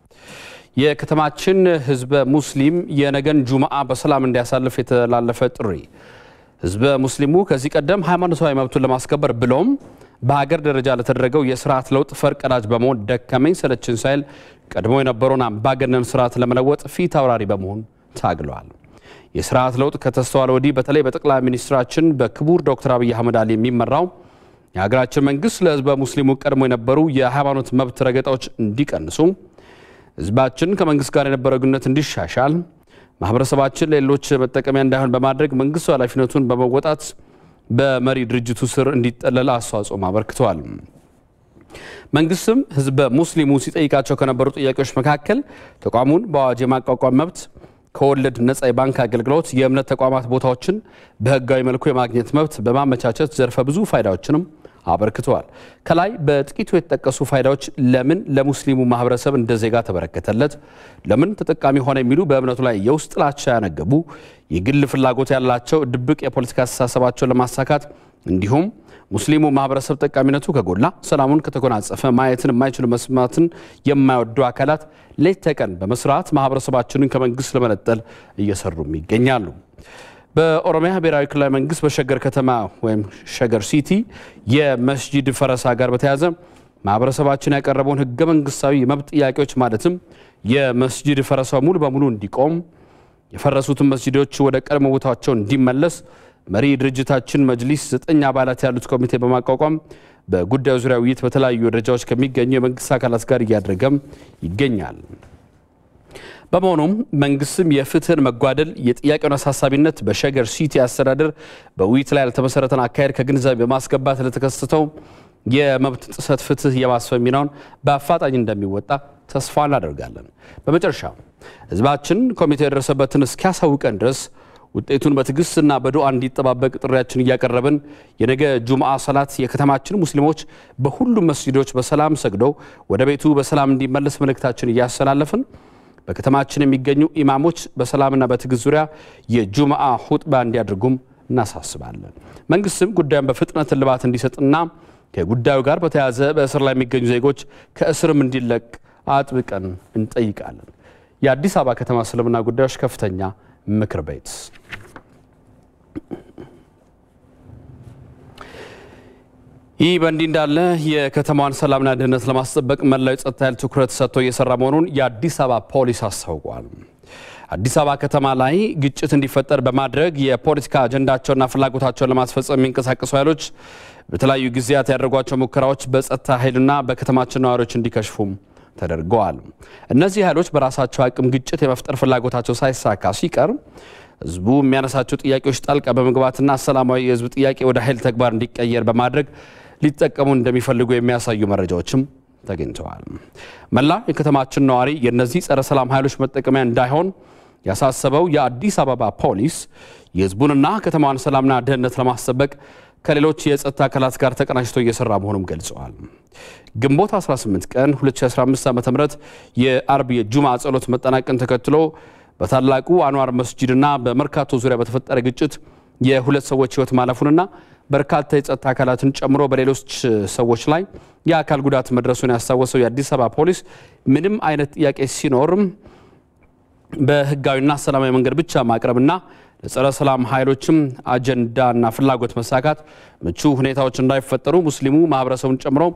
የከተማችን ህዝበ ሙስሊም የነገን ጁምዓ በሰላም እንዲያሳልፍ የተላለፈ ጥሪ ህዝበ ሙስሊሙ ከዚህ ቀደም ሃይማኖታዊ መብቱን ለማስከበር ብሎም በሀገር ደረጃ ለተደረገው የስርዓት ለውጥ ፈርቀዳጅ በመሆን ደከመኝ ሰለችን ሳይል ቀድሞ የነበረውን አምባገነን ስርዓት ለመለወጥ ፊት አውራሪ በመሆን ታግለዋል። የስርዓት ለውጥ ከተስተዋለ ወዲህ በተለይ በጠቅላይ ሚኒስትራችን በክቡር ዶክተር አብይ አህመድ አሊ የሚመራው የሀገራችን መንግስት ለህዝበ ሙስሊሙ ቀድሞ የነበሩ የሃይማኖት መብት ረገጣዎች እንዲቀንሱ፣ ህዝባችን ከመንግስት ጋር የነበረው ግንኙነት እንዲሻሻል፣ ማህበረሰባችን ለሌሎች መጠቀሚያ እንዳይሆን በማድረግ መንግስቱ ኃላፊነቱን በመወጣት በመሪ ድርጅቱ ስር እንዲጠለል አስተዋጽኦም አበርክተዋል። መንግስትም ህዝበ ሙስሊሙ ሲጠይቃቸው ከነበሩ ጥያቄዎች መካከል ተቋሙን በአዋጅ የማቋቋም መብት ከወለድ ነጻ የባንክ አገልግሎት፣ የእምነት ተቋማት ቦታዎችን በህጋዊ መልኩ የማግኘት መብት በማመቻቸት ዘርፈ ብዙ ፋይዳዎችንም አበርክተዋል። ከላይ በጥቂቱ የተጠቀሱ ፋይዳዎች ለምን ለሙስሊሙ ማህበረሰብ እንደ ዜጋ ተበረከተለት፣ ለምን ተጠቃሚ ሆነ የሚሉ በእምነቱ ላይ የውስጥ ጥላቻ ያነገቡ የግል ፍላጎት ያላቸው ድብቅ የፖለቲካ አስተሳሰባቸውን ለማሳካት እንዲሁም ሙስሊሙ ማህበረሰብ ጠቃሚነቱ ከጎላ ሰላሙን ከተጎናጸፈ ማየትን የማይችሉ መስማትን የማይወዱ አካላት ሌት ተቀን በመስራት ማህበረሰባችንን ከመንግስት ለመነጠል እየሰሩም ይገኛሉ። በኦሮሚያ ብሔራዊ ክልላዊ መንግስት በሸገር ከተማ ወይም ሸገር ሲቲ የመስጂድ ፈረሳ ጋር በተያያዘ ማህበረሰባችን ያቀረበውን ህገ መንግስታዊ የመብት ጥያቄዎች ማለትም የመስጂድ ፈረሳው ሙሉ በሙሉ እንዲቆም፣ የፈረሱትን መስጂዶች ወደ ቀድሞ ቦታቸው እንዲመለስ መሪ ድርጅታችን መጅሊስ ዘጠኝ አባላት ያሉት ኮሚቴ በማቋቋም በጉዳዩ ዙሪያ ውይይት በተለያዩ ደረጃዎች ከሚገኙ የመንግስት አካላት ጋር እያደረገም ይገኛል። በመሆኑም መንግስትም የፍትህን መጓደል፣ የጥያቄውን አሳሳቢነት በሸገር ሲቲ አስተዳደር በውይይት ላይ ያልተመሰረተን አካሄድ ከግንዛቤ በማስገባት ለተከሰተው የመብት ጥሰት ፍትህ የማስፈን ሚናውን በአፋጣኝ እንደሚወጣ ተስፋ እናደርጋለን። በመጨረሻ ህዝባችን ኮሚቴው የደረሰበትን እስኪያሳውቀን ድረስ ውጤቱን በትዕግስትና በዱዓ እንዲጠባበቅ ጥሪያችን እያቀረብን የነገ ጁምዓ ሰላት የከተማችን ሙስሊሞች በሁሉም መስጂዶች በሰላም ሰግደው ወደ ቤቱ በሰላም እንዲመለስ መልእክታችን እያስተላለፍን በከተማችን የሚገኙ ኢማሞች በሰላምና በትዕግስት ዙሪያ የጁምዓ ሁጥባ እንዲያደርጉም እናሳስባለን። መንግስትም ጉዳዩን በፍጥነት እልባት እንዲሰጥና ከጉዳዩ ጋር በተያያዘ በእስር ላይ የሚገኙ ዜጎች ከእስርም እንዲለቅ አጥብቀን እንጠይቃለን። የአዲስ አበባ ከተማ እስልምና ጉዳዮች ከፍተኛ ምክር ቤት ይህ በእንዲህ እንዳለ የከተማዋን ሰላምና ደህንነት ለማስጠበቅ መላው የጸጥታ ኃይል ትኩረት ሰጥቶ እየሰራ መሆኑን የአዲስ አበባ ፖሊስ አስታውቋል። አዲስ አበባ ከተማ ላይ ግጭት እንዲፈጠር በማድረግ የፖለቲካ አጀንዳቸውና ፍላጎታቸውን ለማስፈጸም የሚንቀሳቀሱ ኃይሎች በተለያዩ ጊዜያት ያደረጓቸው ሙከራዎች በጸጥታ ኃይልና በከተማችን ነዋሪዎች እንዲከሽፉም ተደርገዋል። እነዚህ ኃይሎች በራሳቸው አቅም ግጭት የመፍጠር ፍላጎታቸው ሳይሳካ ሲቀር ህዝቡ የሚያነሳቸው ጥያቄዎች ጣልቃ በመግባትና ሰላማዊ የህዝብ ጥያቄ ወደ ኃይል ተግባር እንዲቀየር በማድረግ ሊጠቀሙ እንደሚፈልጉ የሚያሳዩ መረጃዎችም ተገኝተዋል። መላ የከተማችን ነዋሪ የእነዚህ ጸረ ሰላም ኃይሎች መጠቀሚያ እንዳይሆን ያሳሰበው የአዲስ አበባ ፖሊስ የህዝቡንና ከተማዋን ሰላምና ደህንነት ለማስጠበቅ ከሌሎች የጸጥታ አካላት ጋር ተቀናጅቶ እየሰራ መሆኑም ገልጸዋል። ግንቦት 18 ቀን 2015 ዓ ም የአርብ የጁማ ጸሎት መጠናቀን ተከትሎ በታላቁ አንዋር መስጂድና በመርካቶ ዙሪያ በተፈጠረ ግጭት የሁለት ሰዎች ህይወት ማለፉንና በርካታ የጸጥታ አካላትን ጨምሮ በሌሎች ሰዎች ላይ የአካል ጉዳት መድረሱን ያስታወሰው የአዲስ አበባ ፖሊስ ምንም አይነት ጥያቄ ሲኖርም በህጋዊና ሰላማዊ መንገድ ብቻ ማቅረብና ለጸረ ሰላም ኃይሎችም አጀንዳና ፍላጎት መሳካት ምቹ ሁኔታዎች እንዳይፈጠሩ ሙስሊሙ ማህበረሰቡን ጨምሮ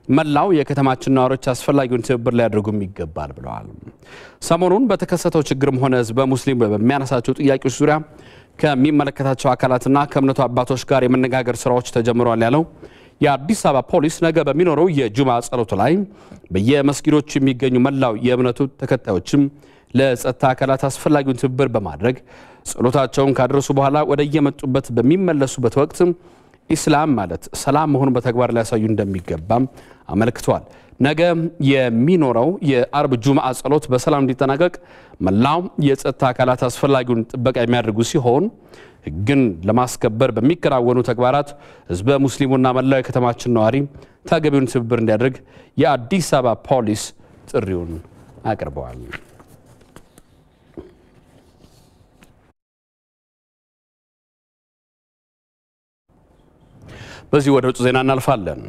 መላው የከተማችን ነዋሪዎች አስፈላጊውን ትብብር ሊያደርጉም ይገባል ብለዋል። ሰሞኑን በተከሰተው ችግርም ሆነ ህዝበ ሙስሊም በሚያነሳቸው ጥያቄዎች ዙሪያ ከሚመለከታቸው አካላትና ከእምነቱ አባቶች ጋር የመነጋገር ስራዎች ተጀምረዋል ያለው የአዲስ አበባ ፖሊስ ነገ በሚኖረው የጁማ ጸሎቱ ላይ በየመስጊዶቹ የሚገኙ መላው የእምነቱ ተከታዮችም ለጸጥታ አካላት አስፈላጊውን ትብብር በማድረግ ጸሎታቸውን ካደረሱ በኋላ ወደ የመጡበት በሚመለሱበት ወቅት ኢስላም ማለት ሰላም መሆኑን በተግባር ሊያሳዩ እንደሚገባም አመልክተዋል። ነገ የሚኖረው የአርብ ጁምዓ ጸሎት በሰላም እንዲጠናቀቅ መላው የጸጥታ አካላት አስፈላጊውን ጥበቃ የሚያደርጉ ሲሆን ሕግን ለማስከበር በሚከናወኑ ተግባራት ህዝበ ሙስሊሙና መላው የከተማችን ነዋሪ ተገቢውን ትብብር እንዲያደርግ የአዲስ አበባ ፖሊስ ጥሪውን አቅርበዋል። በዚህ ወደ ውጭ ዜና እናልፋለን።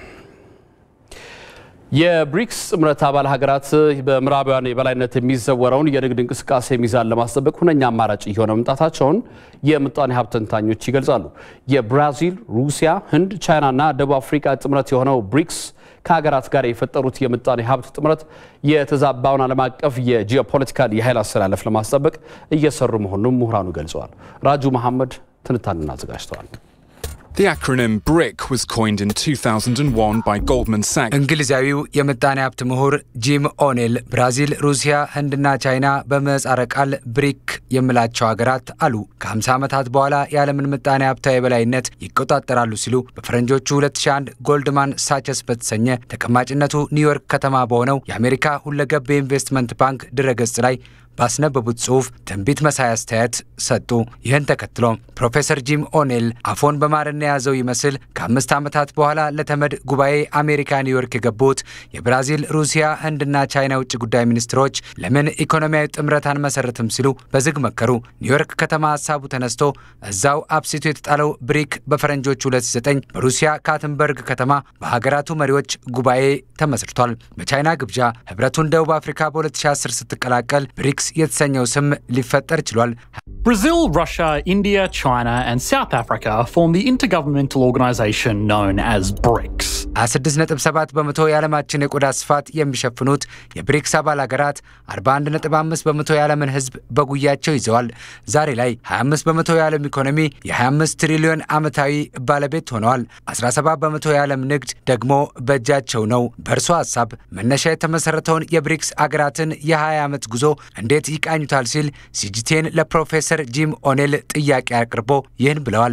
የብሪክስ ጥምረት አባል ሀገራት በምዕራባውያን የበላይነት የሚዘወረውን የንግድ እንቅስቃሴ ሚዛን ለማስጠበቅ ሁነኛ አማራጭ እየሆነ መምጣታቸውን የምጣኔ ሀብት ተንታኞች ይገልጻሉ። የብራዚል፣ ሩሲያ፣ ህንድ፣ ቻይናና ደቡብ አፍሪካ ጥምረት የሆነው ብሪክስ ከሀገራት ጋር የፈጠሩት የምጣኔ ሀብት ጥምረት የተዛባውን ዓለም አቀፍ የጂኦፖለቲካል የኃይል አሰላለፍ ለማስጠበቅ እየሰሩ መሆኑን ምሁራኑ ገልጸዋል። ራጁ መሐመድ ትንታኔን አዘጋጅተዋል። The acronym BRIC was coined in 2001 by Goldman Sachs. እንግሊዛዊው የምጣኔ ሀብት ምሁር ጂም ኦኔል ብራዚል፣ ሩሲያ፣ ህንድና ቻይና በምህጻረ ቃል ብሪክ የሚላቸው ሀገራት አሉ ከ50 ዓመታት በኋላ የዓለምን ምጣኔ ሀብታዊ የበላይነት ይቆጣጠራሉ ሲሉ በፈረንጆቹ 2001 ጎልድማን ሳቸስ በተሰኘ ተቀማጭነቱ ኒውዮርክ ከተማ በሆነው የአሜሪካ ሁለገብ የኢንቨስትመንት ባንክ ድረገጽ ላይ ባስነበቡት ጽሑፍ ትንቢት መሳይ አስተያየት ሰጡ። ይህን ተከትሎ ፕሮፌሰር ጂም ኦኔል አፎን በማርና የያዘው ይመስል ከአምስት ዓመታት በኋላ ለተመድ ጉባኤ አሜሪካ ኒውዮርክ የገቡት የብራዚል፣ ሩሲያ፣ ህንድና ቻይና ውጭ ጉዳይ ሚኒስትሮች ለምን ኢኮኖሚያዊ ጥምረት አንመሰርትም ሲሉ በዝግ መከሩ። ኒውዮርክ ከተማ ሀሳቡ ተነስቶ እዛው አብሲቱ የተጣለው ብሪክ በፈረንጆች 2009 በሩሲያ ካትንበርግ ከተማ በሀገራቱ መሪዎች ጉባኤ ተመስርቷል። በቻይና ግብዣ ህብረቱን ደቡብ አፍሪካ በ2010 ስትቀላቀል ብሪክስ የተሰኘው ስም ሊፈጠር ችሏል። Brazil, Russia, India, China, and South Africa form the intergovernmental organization known as BRICS. 26.7 በመቶ የዓለማችን የቆዳ ስፋት የሚሸፍኑት የብሪክስ አባል ሀገራት 41.5 በመቶ የዓለምን ህዝብ በጉያቸው ይዘዋል። ዛሬ ላይ 25 በመቶ የዓለም ኢኮኖሚ የ25 ትሪሊዮን ዓመታዊ ባለቤት ሆነዋል። 17 በመቶ የዓለም ንግድ ደግሞ በእጃቸው ነው። በእርሶ ሀሳብ መነሻ የተመሰረተውን የብሪክስ አገራትን የ20 ዓመት ጉዞ እንዴት ይቃኙታል? ሲል ሲጂቴን ለፕሮፌሰር ጂም ኦኔል ጥያቄ አቅርቦ ይህን ብለዋል።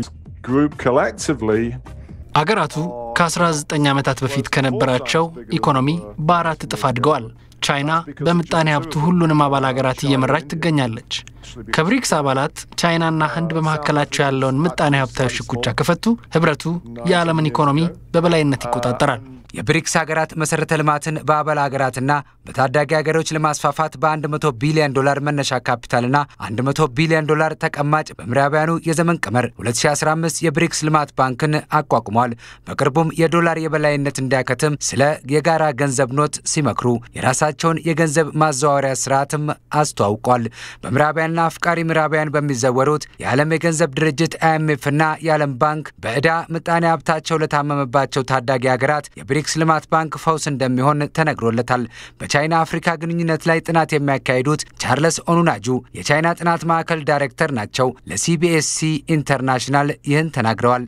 አገራቱ ከ19 ዓመታት በፊት ከነበራቸው ኢኮኖሚ በአራት እጥፍ አድገዋል። ቻይና በምጣኔ ሀብቱ ሁሉንም አባል ሀገራት እየመራች ትገኛለች። ከብሪክስ አባላት ቻይናና ህንድ በመካከላቸው ያለውን ምጣኔ ሀብታዊ ሽኩቻ ከፈቱ ህብረቱ የዓለምን ኢኮኖሚ በበላይነት ይቆጣጠራል። የብሪክስ ሀገራት መሰረተ ልማትን በአባል ሀገራትና በታዳጊ ሀገሮች ለማስፋፋት በ100 ቢሊዮን ዶላር መነሻ ካፒታልና 100 ቢሊዮን ዶላር ተቀማጭ በምዕራባውያኑ የዘመን ቀመር 2015 የብሪክስ ልማት ባንክን አቋቁሟል። በቅርቡም የዶላር የበላይነት እንዲያከትም ስለ የጋራ ገንዘብ ኖት ሲመክሩ የራሳቸውን የገንዘብ ማዘዋወሪያ ስርዓትም አስተዋውቋል። በምዕራባውያንና አፍቃሪ ምዕራባውያን በሚዘወሩት የዓለም የገንዘብ ድርጅት አይኤምኤፍና የዓለም ባንክ በዕዳ ምጣኔ ሀብታቸው ለታመመባቸው ታዳጊ ሀገራት የብሪክስ ልማት ባንክ ፈውስ እንደሚሆን ተነግሮለታል። በቻይና አፍሪካ ግንኙነት ላይ ጥናት የሚያካሂዱት ቻርለስ ኦኑናጁ የቻይና ጥናት ማዕከል ዳይሬክተር ናቸው። ለሲቢኤስሲ ኢንተርናሽናል ይህን ተናግረዋል።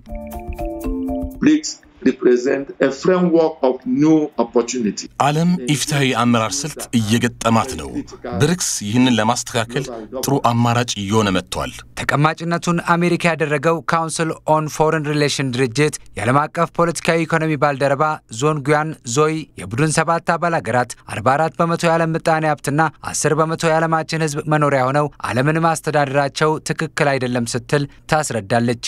ዓለም ኢፍትሐዊ አመራር ስልት እየገጠማት ነው። ብሪክስ ይህንን ለማስተካከል ጥሩ አማራጭ እየሆነ መጥቷል። ተቀማጭነቱን አሜሪካ ያደረገው ካውንስል ኦን ፎሬን ሪሌሽን ድርጅት የዓለም አቀፍ ፖለቲካዊ ኢኮኖሚ ባልደረባ ዞን ጉያን ዞይ የቡድን ሰባት አባል ሀገራት 44 በመቶ የዓለም ምጣኔ ሀብትና 10 በመቶ የዓለማችን ሕዝብ መኖሪያ ሆነው ዓለምን ማስተዳደራቸው ትክክል አይደለም ስትል ታስረዳለች።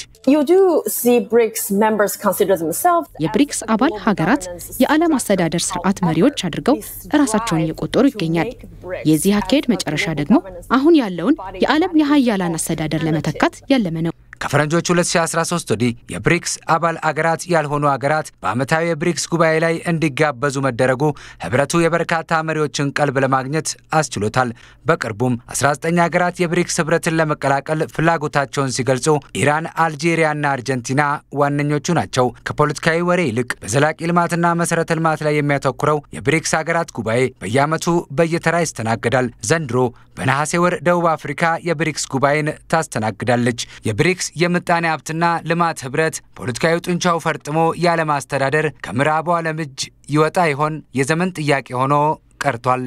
የብሪክስ አባል ሀገራት የዓለም አስተዳደር ስርዓት መሪዎች አድርገው ራሳቸውን እየቆጠሩ ይገኛል። የዚህ አካሄድ መጨረሻ ደግሞ አሁን ያለውን የዓለም የሀያላን አስተዳደር ለመተካት ያለመ ነው። ከፈረንጆች 2013 ወዲህ የብሪክስ አባል አገራት ያልሆኑ አገራት በዓመታዊ የብሪክስ ጉባኤ ላይ እንዲጋበዙ መደረጉ ህብረቱ የበርካታ መሪዎችን ቀልብ ለማግኘት አስችሎታል። በቅርቡም 19 ሀገራት የብሪክስ ህብረትን ለመቀላቀል ፍላጎታቸውን ሲገልጹ ኢራን፣ አልጄሪያና አርጀንቲና ዋነኞቹ ናቸው። ከፖለቲካዊ ወሬ ይልቅ በዘላቂ ልማትና መሰረተ ልማት ላይ የሚያተኩረው የብሪክስ ሀገራት ጉባኤ በየዓመቱ በየተራ ይስተናገዳል። ዘንድሮ በነሐሴ ወር ደቡብ አፍሪካ የብሪክስ ጉባኤን ታስተናግዳለች። የብሪክስ የምጣኔ ሀብትና ልማት ህብረት ፖለቲካዊ ጡንቻው ፈርጥሞ የዓለም አስተዳደር ከምዕራቡ ዓለም እጅ ይወጣ ይሆን? የዘመን ጥያቄ ሆኖ ቀርቷል።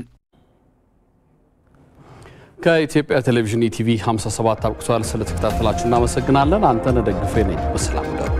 ከኢትዮጵያ ቴሌቪዥን ኢቲቪ 57 አብቅቷል። ስለተከታተላችሁ እናመሰግናለን። አንተነህ ደግፌ ነኝ። በሰላም